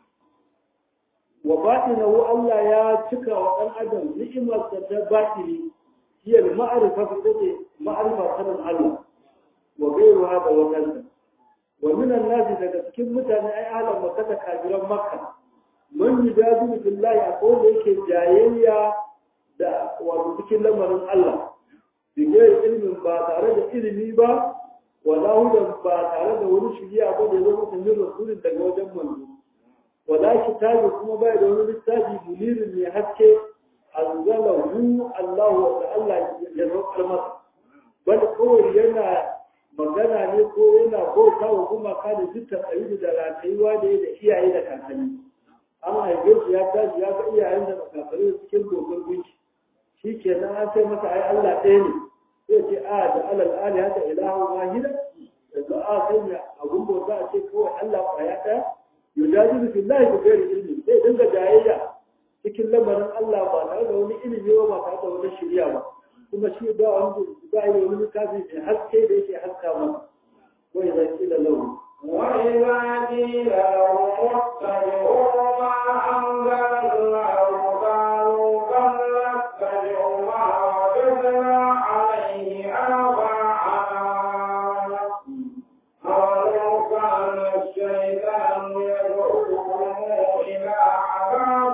wa batinahu Allah ya cika wa ɗan adam ni'imar da ta batini hiya ma'arifa ta ce ma'arifa sanin Allah وغيرها da wadansa wa minan nasi daga cikin mutane ai ahlan makka da kafiran makka man yujadilu billahi akwai da yake jayayya da wato cikin lamarin Allah bi gairi ilmin ba tare da ilimi ba wala hudan ba tare da wani shiriya ba da zo mutum yin rasulun daga wajen manzo wala kitabi kuma bai da wani littafi munirin mai haske anzalahu Allah wa Allah ya roƙar masa bal kawai yana magana ne ko yana bauta wa gumaka da duk tsayi da ratayuwa da da iyaye da kakanni an haife shi ya tashi ya ga iyayen da kakanni cikin dokar gunki shi kenan an sai masa ai Allah ɗaya ne sai ce a da alal ali haka ilahu wahida yanzu a sanya abun bauta a ce kawai Allah kwaya ɗaya yujajibu fillahi bi ghairi ilmi sai dinga jayayya cikin lamarin Allah ba tare da wani ilimi ba ba tare da wani shirya ba kuma shi ba wani ba yi wani littafi mai haske da yake haska masa wai zan kila lahu وإذا قيل لهم اتبعوا ما أنزل الله قالوا بل نتبع ما وجدنا عليه آباءنا قالوا كان الشيطان يدعوهم إلى عذاب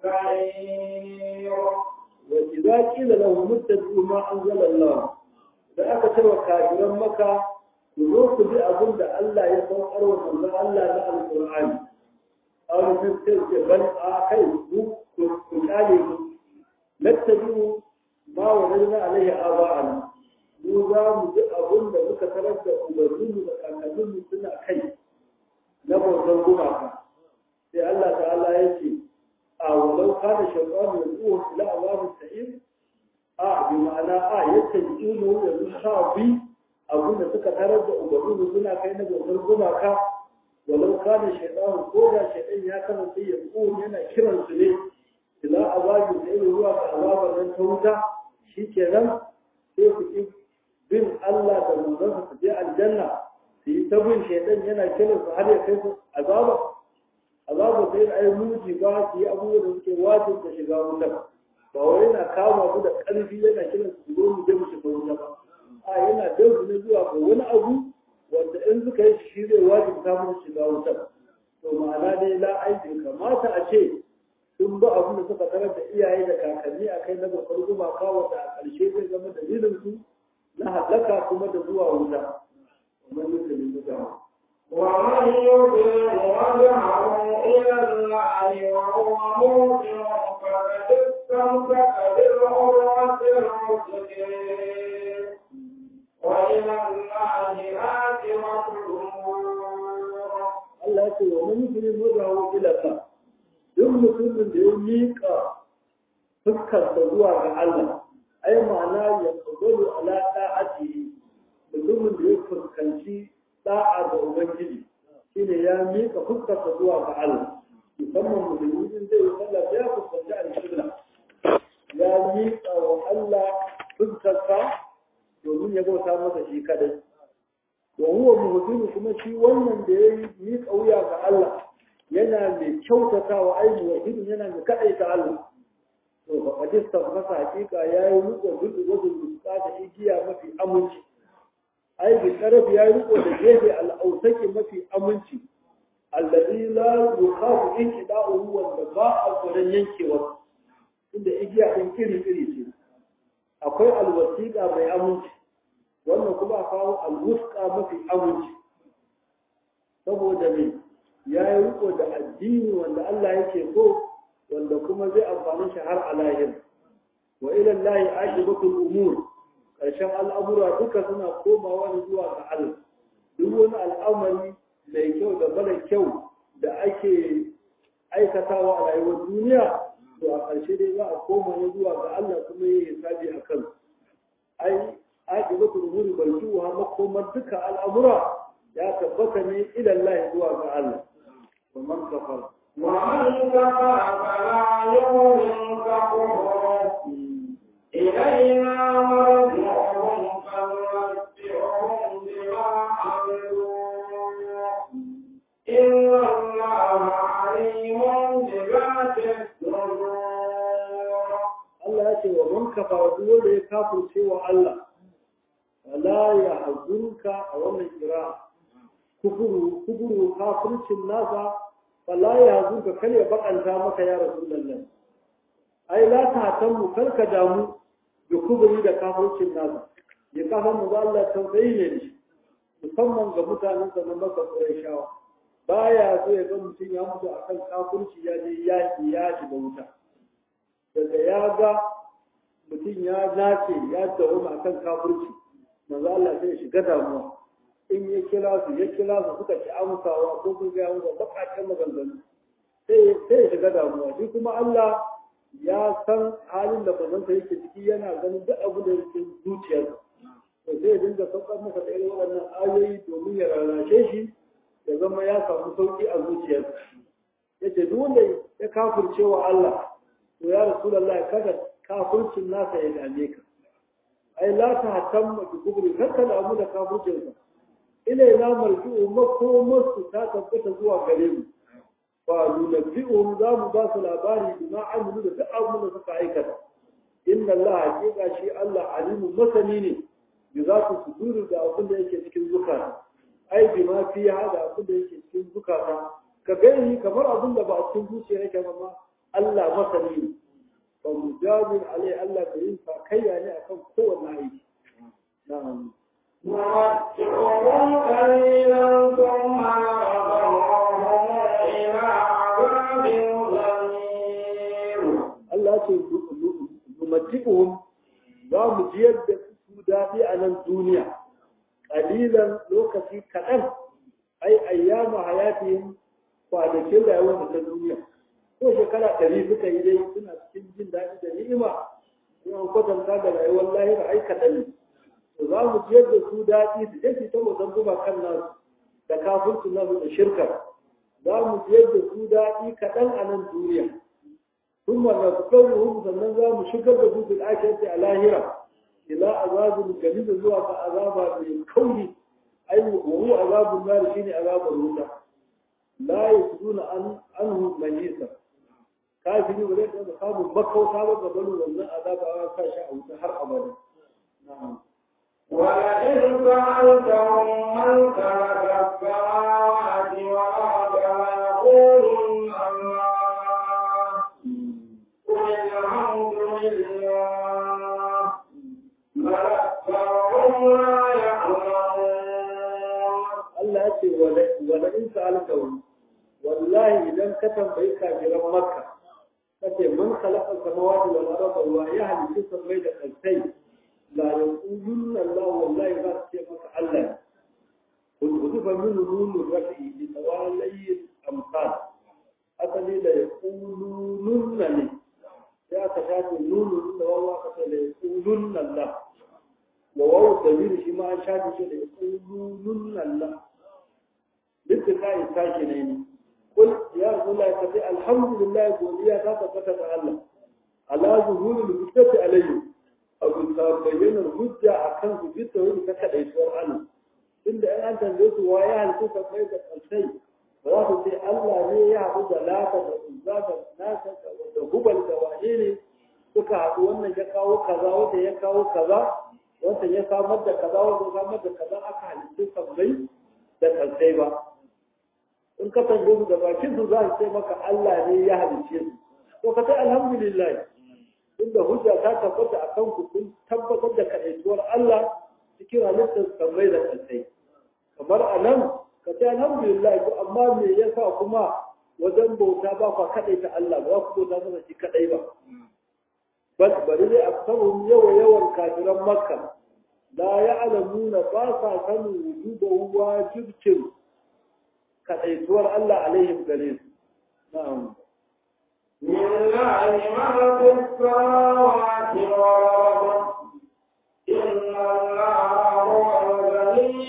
السعير وإذا قيل لهم اتبعوا ما أنزل الله da aka cewa kafiran maka ku zo ku bi abin da Allah ya saukar wa manzon Allah na alƙur'ani aw sun ce bal a kai ku ku kale mu lattabi'u ma wajadna alaihi aba'ana mu za mu bi abin da muka tarar da ubanninmu da kakanninmu suna kai na bautan gumaka sai Allah ta'ala ya ce a walau kana shaytanu yad'uhu ila azabis sa'ir a bi ma'ana a yadda jikimu yanzu sa bi abin da suka tarar da ubanninmu suna kai na bautan gumaka walau kana shaytanu ko da shaytan ya kasance yad'uhu yana kiransu ne ila azabis sa'ir zuwa ga azabar nan ta wuta shikenan sai ku ki bin Allah da manzansa su je aljanna su yi ta bin shaidan yana kiran su har ya kai su azaba azaba sai ai muji ba su yi abubuwa da suke wajin da shiga wutar ba wai yana kama ku da ƙarfi yana kiran su zo mu je mu shiga wuta ba a yana dan su ne zuwa ga wani abu wanda in suka yi shi zai wajin ta mu shiga wutar to ma'ana dai la aiki kamata a ce sun ba abin da suka tarar da iyaye da kakanni a kai na babbar gumaka wanda a ƙarshe zai zama dalilin su na halaka kuma da zuwa wuta ومن يسلم وجهه ومن يضلل وجهه إلى الله وهو موقن فقد استمسك بالعروة الوثقى وإلى الله عاقبة الأمور Allah ya ce wa man yuslim wajhahu ila Allah duk mutumin da ya miƙa fuskarsa zuwa ga Allah ai ma'ana ya kabalu ala da'atihi mutumin da ya fuskanci da'a ga Ubangiji shine ya miƙa fuskarsa zuwa ga Allah musamman musulmi in zai yi sallah ya fuskanci al-qibla ya miƙa wa Allah fuskarsa domin ya bauta masa shi kadai wa huwa muhsinu kuma shi wannan da ya miƙa wuya ga Allah yana mai kyautatawa ai muwahhidin yana mai kadaita Allah to ba kadista masa hakika yayi riko duk wajen muska da igiya mafi aminci ai bi taraf yayi riko da gefe al-ausaki mafi aminci alladhi la yukhafu inqida'uhu wanda ba a gurin yankewa inda igiya din iri iri ce akwai alwasiqa mai aminci wannan kuma kawo alwusqa mafi aminci saboda me yayi riko da addini wanda Allah yake so wanda kuma zai amfani shi har a lahir wa ila Allah aqibatul umur karshen al'amura duka suna komawa ne zuwa ga Allah duk wani al'amari mai kyau da mara kyau da ake aikatawa a rayuwar duniya to a ƙarshe dai za a koma ne zuwa ga Allah kuma yi hisabi a kan ai aqibatul umuri barjuha makomar duka al'amura ya tabbata ne ila Allah zuwa ga Allah wa man kafara ومن كفر فلا يؤمنك كفره إلينا مرجعهم فننبئهم بما عملوا إن الله عليم بذات الصدور Allah ya ce wa man kafara duk wanda ya kafirce wa Allah wala ya hazunka a wannan kira kufuru kufuru kafircin nasa wala ya hazunka kar ya bakanta maka ya rasulullah ai la ta tammu kar ka damu da kuburi da kafircin nasa ya kafa mu ba Allah tausayi ne da shi musamman ga mutanen sa na maka Qurayshawa baya so ya ga mutum ya mutu akan kafirci ya je yaki ya shiga wuta daga ya ga mutum ya nace ya dawo a kan kafirci manzo Allah sai ya shiga damuwa in ya kira su ya kira su suka ci amsawa ko sun gaya musu baƙaƙen maganganu sai ya shiga damuwa shi kuma Allah ya san halin da bazanta yake ciki yana ganin duk abin da yake zuciyarsa to sai ya dinga saukar masa da irin waɗannan ayoyi domin ya rarrashe shi ya zama ya samu sauƙi a zuciyarsa yace duk wanda ya kafirce wa Allah to ya rasulullahi kada kafircin nasa ya dame ka ai la ta hatamma bi kubri kada da abu da kafircin sa ila na marji'u makomarsu ta tabbata zuwa gare mu fa nunabbi'uhum za mu ba su labari bima amilu da duk abin da suka aikata inna Allah hakika shi Allah alimu masani ne bi za su suduru da abin da yake cikin zukata ai bima fi hada abin da yake cikin zukata ka gani kamar abin da ba a cikin zuciya yake ba ma Allah masani ne fa mujabin alai Allah ka yin sakayya ne akan kowanne aiki na'am نمتعهم قليلا ثم نضطرهم إلى عذاب غليظ Allah ce numati'uhum za mu jiyar da su daɗi a nan duniya ƙalilan lokaci kaɗan ai ayyama hayatihim kwanakin rayuwar ta duniya ko shekara ɗari suka yi dai suna cikin jin daɗi da ni'ima in an kwatanta da rayuwar lahira ai kaɗan ne to za mu jiyar da su daɗi su je su ta wajen zuba kan nasu da kafirci nasu da shirka za mu jiyar da su daɗi kaɗan a nan duniya ثم نذكرهم sannan za mu shigar da su fil akhirati a lahira ila azabin galil zuwa ga azaba mai kauri ai wa huwa azabun nar shine azabul wuta la yasuduna an anhu majisa kafiri ba zai taɓa samun makauta ba ga bani wannan azaba a sa shi a wuta har abada na'am ولئن سألتهم من خلق السماوات والأرض ليقولن الله قل الحمد لله بل أكثرهم لا يعلمون Allah ya ce wala in sa'altahum wallahi idan ka tambayi kafiran makka kace man khalaqa samawati wal arda wa ya halitta sammai da kalsai la yaqulunna Allah wallahi za su ce maka Allah kun kudu fa min nunu rafi bi tawalai amsal asali da yaqulunna ne sai aka shafe nunu da wawa ka ce da yaqulunna Allah wa wawu damir shi ma an shafe shi da yaqulunna Allah duk ka yi tashi ne ni kul ya rasulullahi ka ce alhamdulillah godiya ta tabbata ga Allah ala zuhurul hujjati alayhi abu ta bayyana hujja akan su bi tawhid ta kadaituwar Allah inda in an tambaye su wa ya halitta ka kai da kalsai ba za su ce Allah ne ya haɗu da lata da uzza da nasa da hubal da wane ne suka haɗu wannan ya kawo kaza wanda ya kawo kaza wanda ya samar da kaza wanda ya samar da kaza aka halitta sammai da kalsai ba in ka tambaye su da bakin su za su ce maka Allah ne ya halicce su to ka sai alhamdulillah inda hujja ta tabbata a kan ku kun tabbatar da kaɗaituwar Allah cikin halittar sammai da kalsai kamar a nan ka ce alhamdulillah ko amma me yasa kuma wajen bauta ba kwa kaɗaita Allah ba za ku bauta masa shi kaɗai ba bal bari dai aksarun yawa yawan kafiran makka la ya'lamuna ba sa sanin wujuba wajibcin kaɗaituwar Allah alaihim gare su na'am لله ما في السماوات والأرض إن الله هو الغني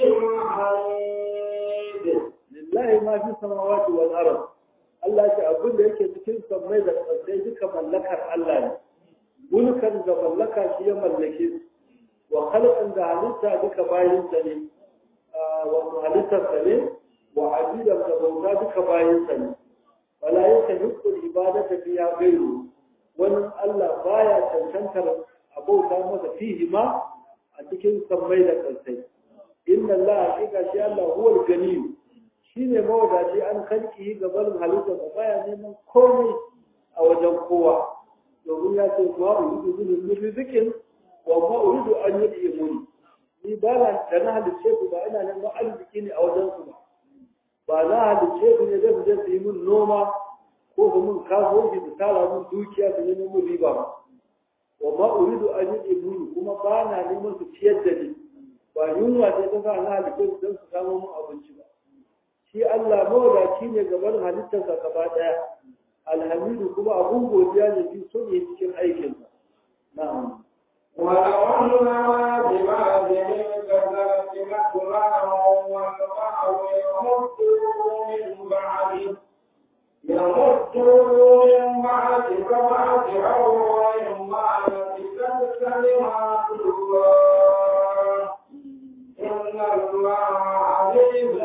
الحميد lillahi ma fi samawati wal ard Allah ya ce abin da yake cikin sammai da ƙasai duka mallakar Allah ne mulkan da mallaka shi ya mallake su wa khalqan da halitta duka bayin sa ne wa halittar sa ne wa abidan da bauta duka bayin sa ne wala yastahiqqu ibadata fiha ghayru wani Allah baya cancantar abauta masa fihi ma a cikin sammai da ƙasai inna Allah hakika shi Allah huwal ganiyyu shi ne mawadaci an kalki gaban halittar da baya neman komai a wajen kowa domin ya ce ma uridu min rizikin wa ma uridu an yi imuni ni ba na da na halicce ku ba ina neman arziki ne a wajen su ba ba na halicce ku ne da su je su yi min noma ko su min kasuwanci su tara min dukiya su nemi min riba ba wa ma uridu an yi imuni kuma ba na neman su ciyar da ni ba yunwa sai ta sa na halittar don su samu mu abinci ba shi Allah mawadaci ne gaban halittarsa gaba daya alhamidu kuma abun godiya ne fi so ne cikin aikinsa na'am ولو أننا بما بمن كذبت مثلا والبعض يمدوا من بعد يمدوا من بعد سبعة أبواب ما نفست كلمات الله إن الله عزيز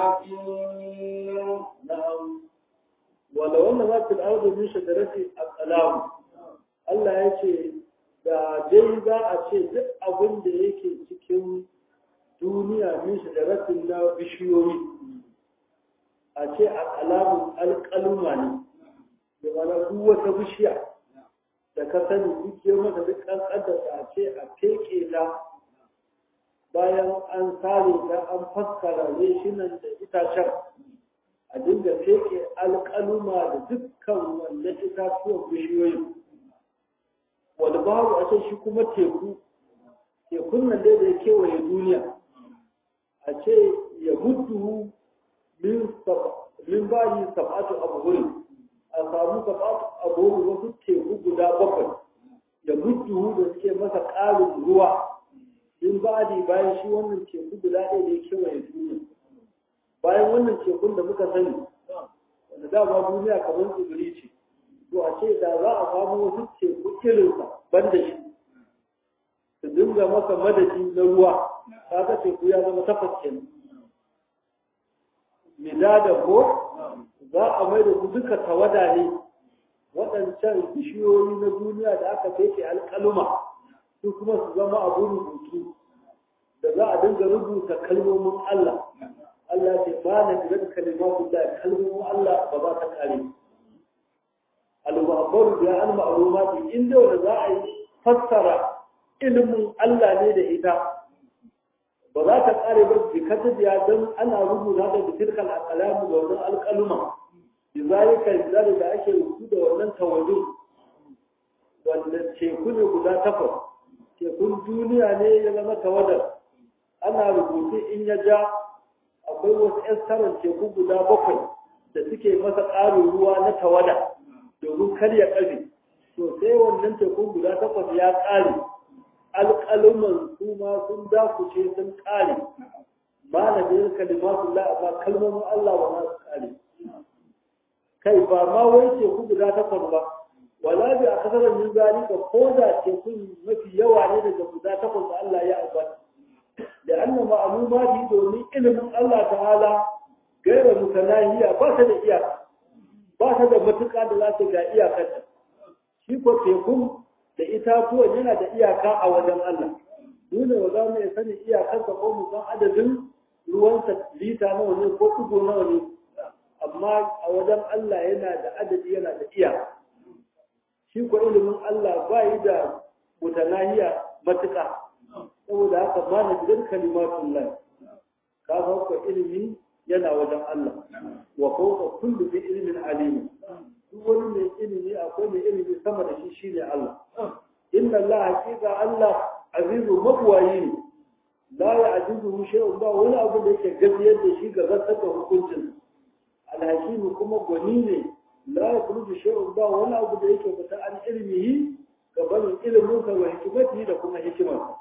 حكيم na'am ولو أن ذات الأرض من شجرة الأقلام Allah ya ce da dai za a ce duk abin da yake cikin duniya min shajaratin na bishiyoyi a ce a kalamun alƙaluma ne da mana duk wata bishiya da ka sani duk girma da duk ƙanƙantar a ce a feke ta bayan an sare ta an faskara reshinan da itacen a dinga feke alƙaluma da dukkan wannan itatuwan bishiyoyin wani babu a ce shi kuma teku tekun nan dai da ya kewaye duniya a ce ya mutu min bayi sab'atu abubuwan a samu sab'atu abubuwan wasu teku guda bakwai ya mutu da suke masa ƙarin ruwa min bayi bayan shi wannan teku guda ɗaya da ya kewaye duniya bayan wannan tekun da muka sani wanda dama duniya kamar tsibiri ce to a ce da za a samu wasu teku irinsa ban da shi su dinga masa madadi na ruwa kaga teku ya zama takwas kenan midada ko za a mai da su duka tawada ne waɗancan bishiyoyi na duniya da aka feke alƙaluma su kuma su zama abun rubutu da za a dinga rubuta kalmomin Allah Allah ce ba na gidan kalimatu da kalmomin Allah ba za ta kare al-mu'abbaru da al-ma'lumati inda wanda za a yi fassara ilimin Allah ne da ita ba za ta kare ba jikata da don ana rubuta da bitirkal alqalamu da wannan alqaluma bizalika zalika da ake rubuta da wannan tawajjuh wanda teku ne guda takwas tekun duniya ne ya zama tawadar ana rubutu in ya ja akwai wasu ƴan teku guda bakwai da suke masa ƙarin ruwa na tawada domin kar ya ƙafe to sai wannan tekun guda takwas ya ƙare alƙaluman su ma sun dakuce sun ƙare ba na biyar kalimatu la amma kalmomin Allah ba za su ƙare kai ba ma wai teku guda takwas ba wala bi a kasar min zalika ko da tekun mafi yawa ne daga guda takwas da Allah ya ambata da annan ma'alumati domin ilimin Allah ta'ala gaira mutanahiya ba ta da iyaka ba ta da matuƙa da za ta ga iyakarta shi ko tekun da itatuwan yana da iyaka a wajen Allah dole ba za mu iya sani iyakarsa ko mu san adadin ruwansa lita nawa ne ko ɗigo nawa ne amma a wajen Allah yana da adadi yana da iyaka shi ko ilimin Allah ba yi da mutanahiya matuƙa saboda haka ma na gidan kalimatun lai ka san ko ilimi yana wajen Allah wa fawqa kulli bi ilmin alim duk wani mai ilimi akwai mai ilimi sama da shi shine Allah inna Allah haqiqa Allah azizu mabwayi ne la ya'jizuhu shay'un ba wani abu da yake gajiyar da shi ga zartar da hukuncin alhakimu kuma gwani ne la yakhruju shay'un ba wani abu da yake fita an ilmihi ga barin ilimin sa wa hikimati da kuma hikimarsa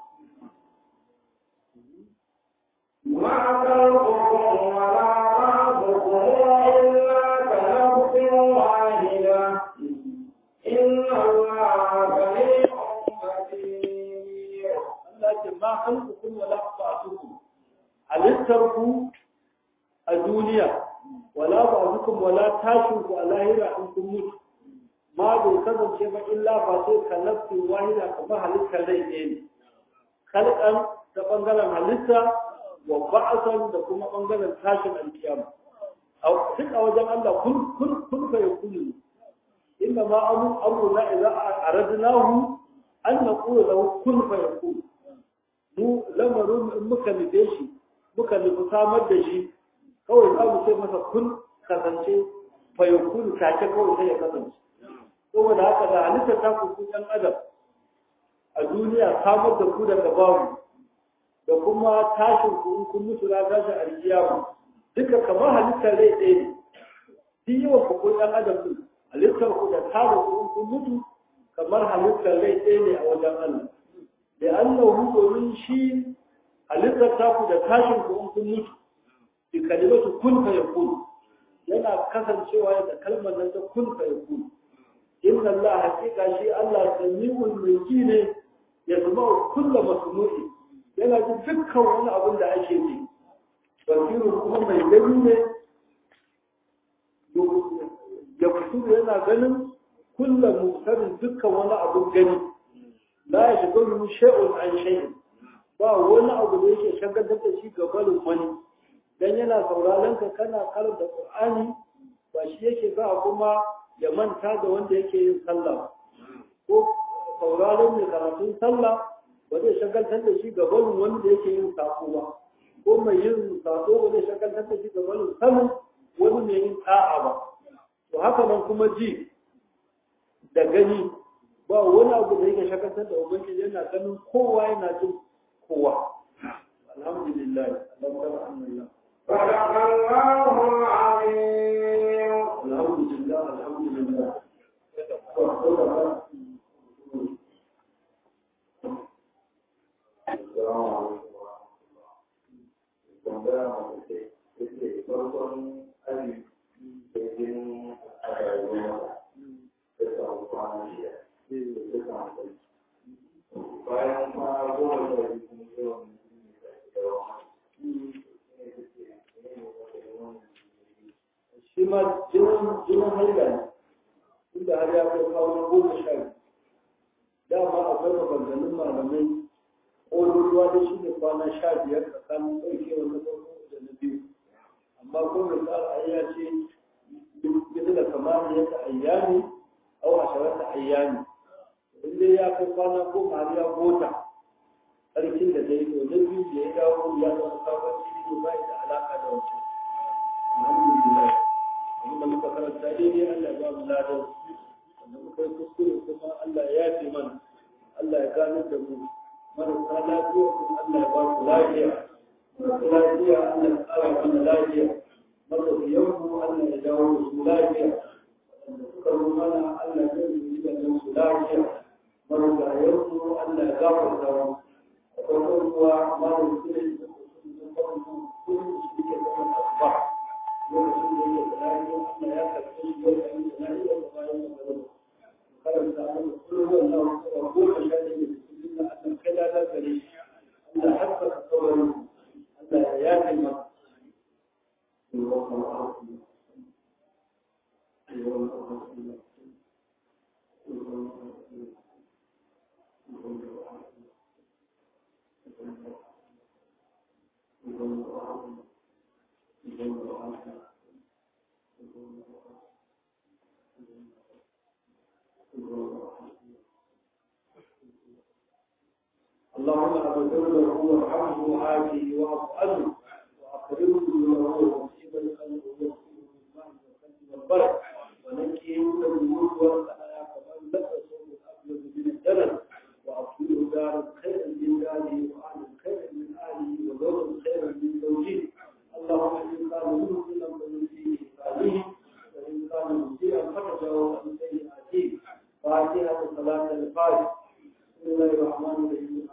ما خلقكم ولا رازقكم إلا كنفس واحدة إن الله سميع بصير Allah ce ma khalqukum wala ba'thukum halittarku a duniya wala ba'thukum wala tashinku a lahira in kun mutu ma bai kasance ba illa ba sai ka nafsi wahida kamar halittar rai ɗaya ne khalqan ta bangaren halitta wa ba'san da kuma bangaren tashin alkiyama a duk a wajen Allah kun kun kun fa yakunu inna ma amru amruna idza aradnahu an naqulu lahu kun fa yakunu mu lamarin in muka nufe shi muka nufi samar da shi kawai za mu ce masa kun kasance fayakun take kawai sai ya kasance saboda haka da halitta ta ku ku ɗan adam a duniya samar da ku daga babu da kuma tashin ku in kun mutu na tashin alkiyama duka kamar halittar rai ɗaya ne duk yawan ku ko ɗan adam ɗin halittar ku da tada ku in kun mutu kamar halittar rai ɗaya ne a wajen Allah da annahu domin shi halittar taku da tashin ku in kun mutu bi kalimatu kun fa yakun yana kasancewa da kalmar nan ta kun fa yakun inna Allah hakika shi Allah sami'ul mulki ne ya zama kulla masmu'i yana jin dukkan wani abin da ake ji basiru kuma mai gani ne ya fito yana ganin kulla musarin dukkan wani abin gani la ya shiga mu shay'un an shay'in ba wani abu da yake shagaltar da shi gabanin wani dan yana sauraron ka kana karanta Qur'ani ba shi yake sa kuma ya manta da wanda yake yin sallah ko sauraron mai karatun sallah ba zai shagaltar da shi gabanin wanda yake yin sako ba ko mai yin sako ba zai shagaltar da shi gabanin sanin wani mai yin ta'a ba to haka nan kuma ji da gani ba wani abu da yake shagaltar da ubangiji yana ganin kowa yana jin kowa alhamdulillah alhamdulillah صدق الله العظيم alhamdulillah alhamdulillah bayan kwana goma da biyu kuma yawan shi ma jinin jinin haila ne inda har ya kai kawo na goma sha biyu dama akwai maganganun malamai ƙololuwa da shi ne kwana sha biyar tsakanin ɗaukewar na farko da na biyu amma ko mai tsara ai ya ce bisa da kamar yadda ayyami au asharata ayyami in dai ya kai kwana goma har ya gota tsarkin da dai to na biyu da ya dawo ya zama sabon jini ba da alaka da wancan alhamdulillah abinda muka karanta daidai Allah ya ba mu ladan wanda muka yi kuskure kuma Allah ya yafe mana Allah ya gano da mu marasa lafiya kuma Allah ya ba su lafiya masu lafiya Allah ya tsara mana lafiya matafiyan mu Allah ya dawo da su lafiya wanda suka zo mana Allah ya yi da su lafiya marigayen mu Allah ya gafarta mu akwai ruwa malam sirri da kuma kuma shi ke zama asuba lokacin da yake tsari Allah ya karɓi shi ya yi da na'i da bayan da karanta mana kullum Allah ko ko ka sha da cikin da Allah kai da gare shi Allah hakka ka kawai Allah ya yafe ma اللهم اغفر له وارحمه وعافه واعف عنه واكرمه له ومصيب القلب ويغفره بالماء والقلب والبرد ونكيه من الذنوب والخطايا كمن لبسه الابيض من الدنس واصله دارا خيرا من داره واهلا خيرا من اهله وزوجا خيرا من زوجه اللهم ان كان مؤمنا فنسيه صالحه وان كان مسيئا فتجاوز عن سيئاته فاتحه صلاه الفاتحه بسم الله الرحمن الرحيم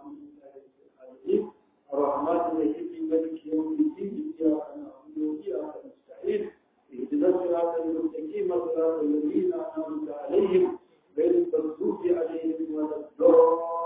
الرحمن الرحيم مالك يوم الدين إياك نعبد وإياك نستعين اهدنا الصراط المستقيم صراط الذين أنعمت عليهم غير المغضوب عليهم ولا الضالين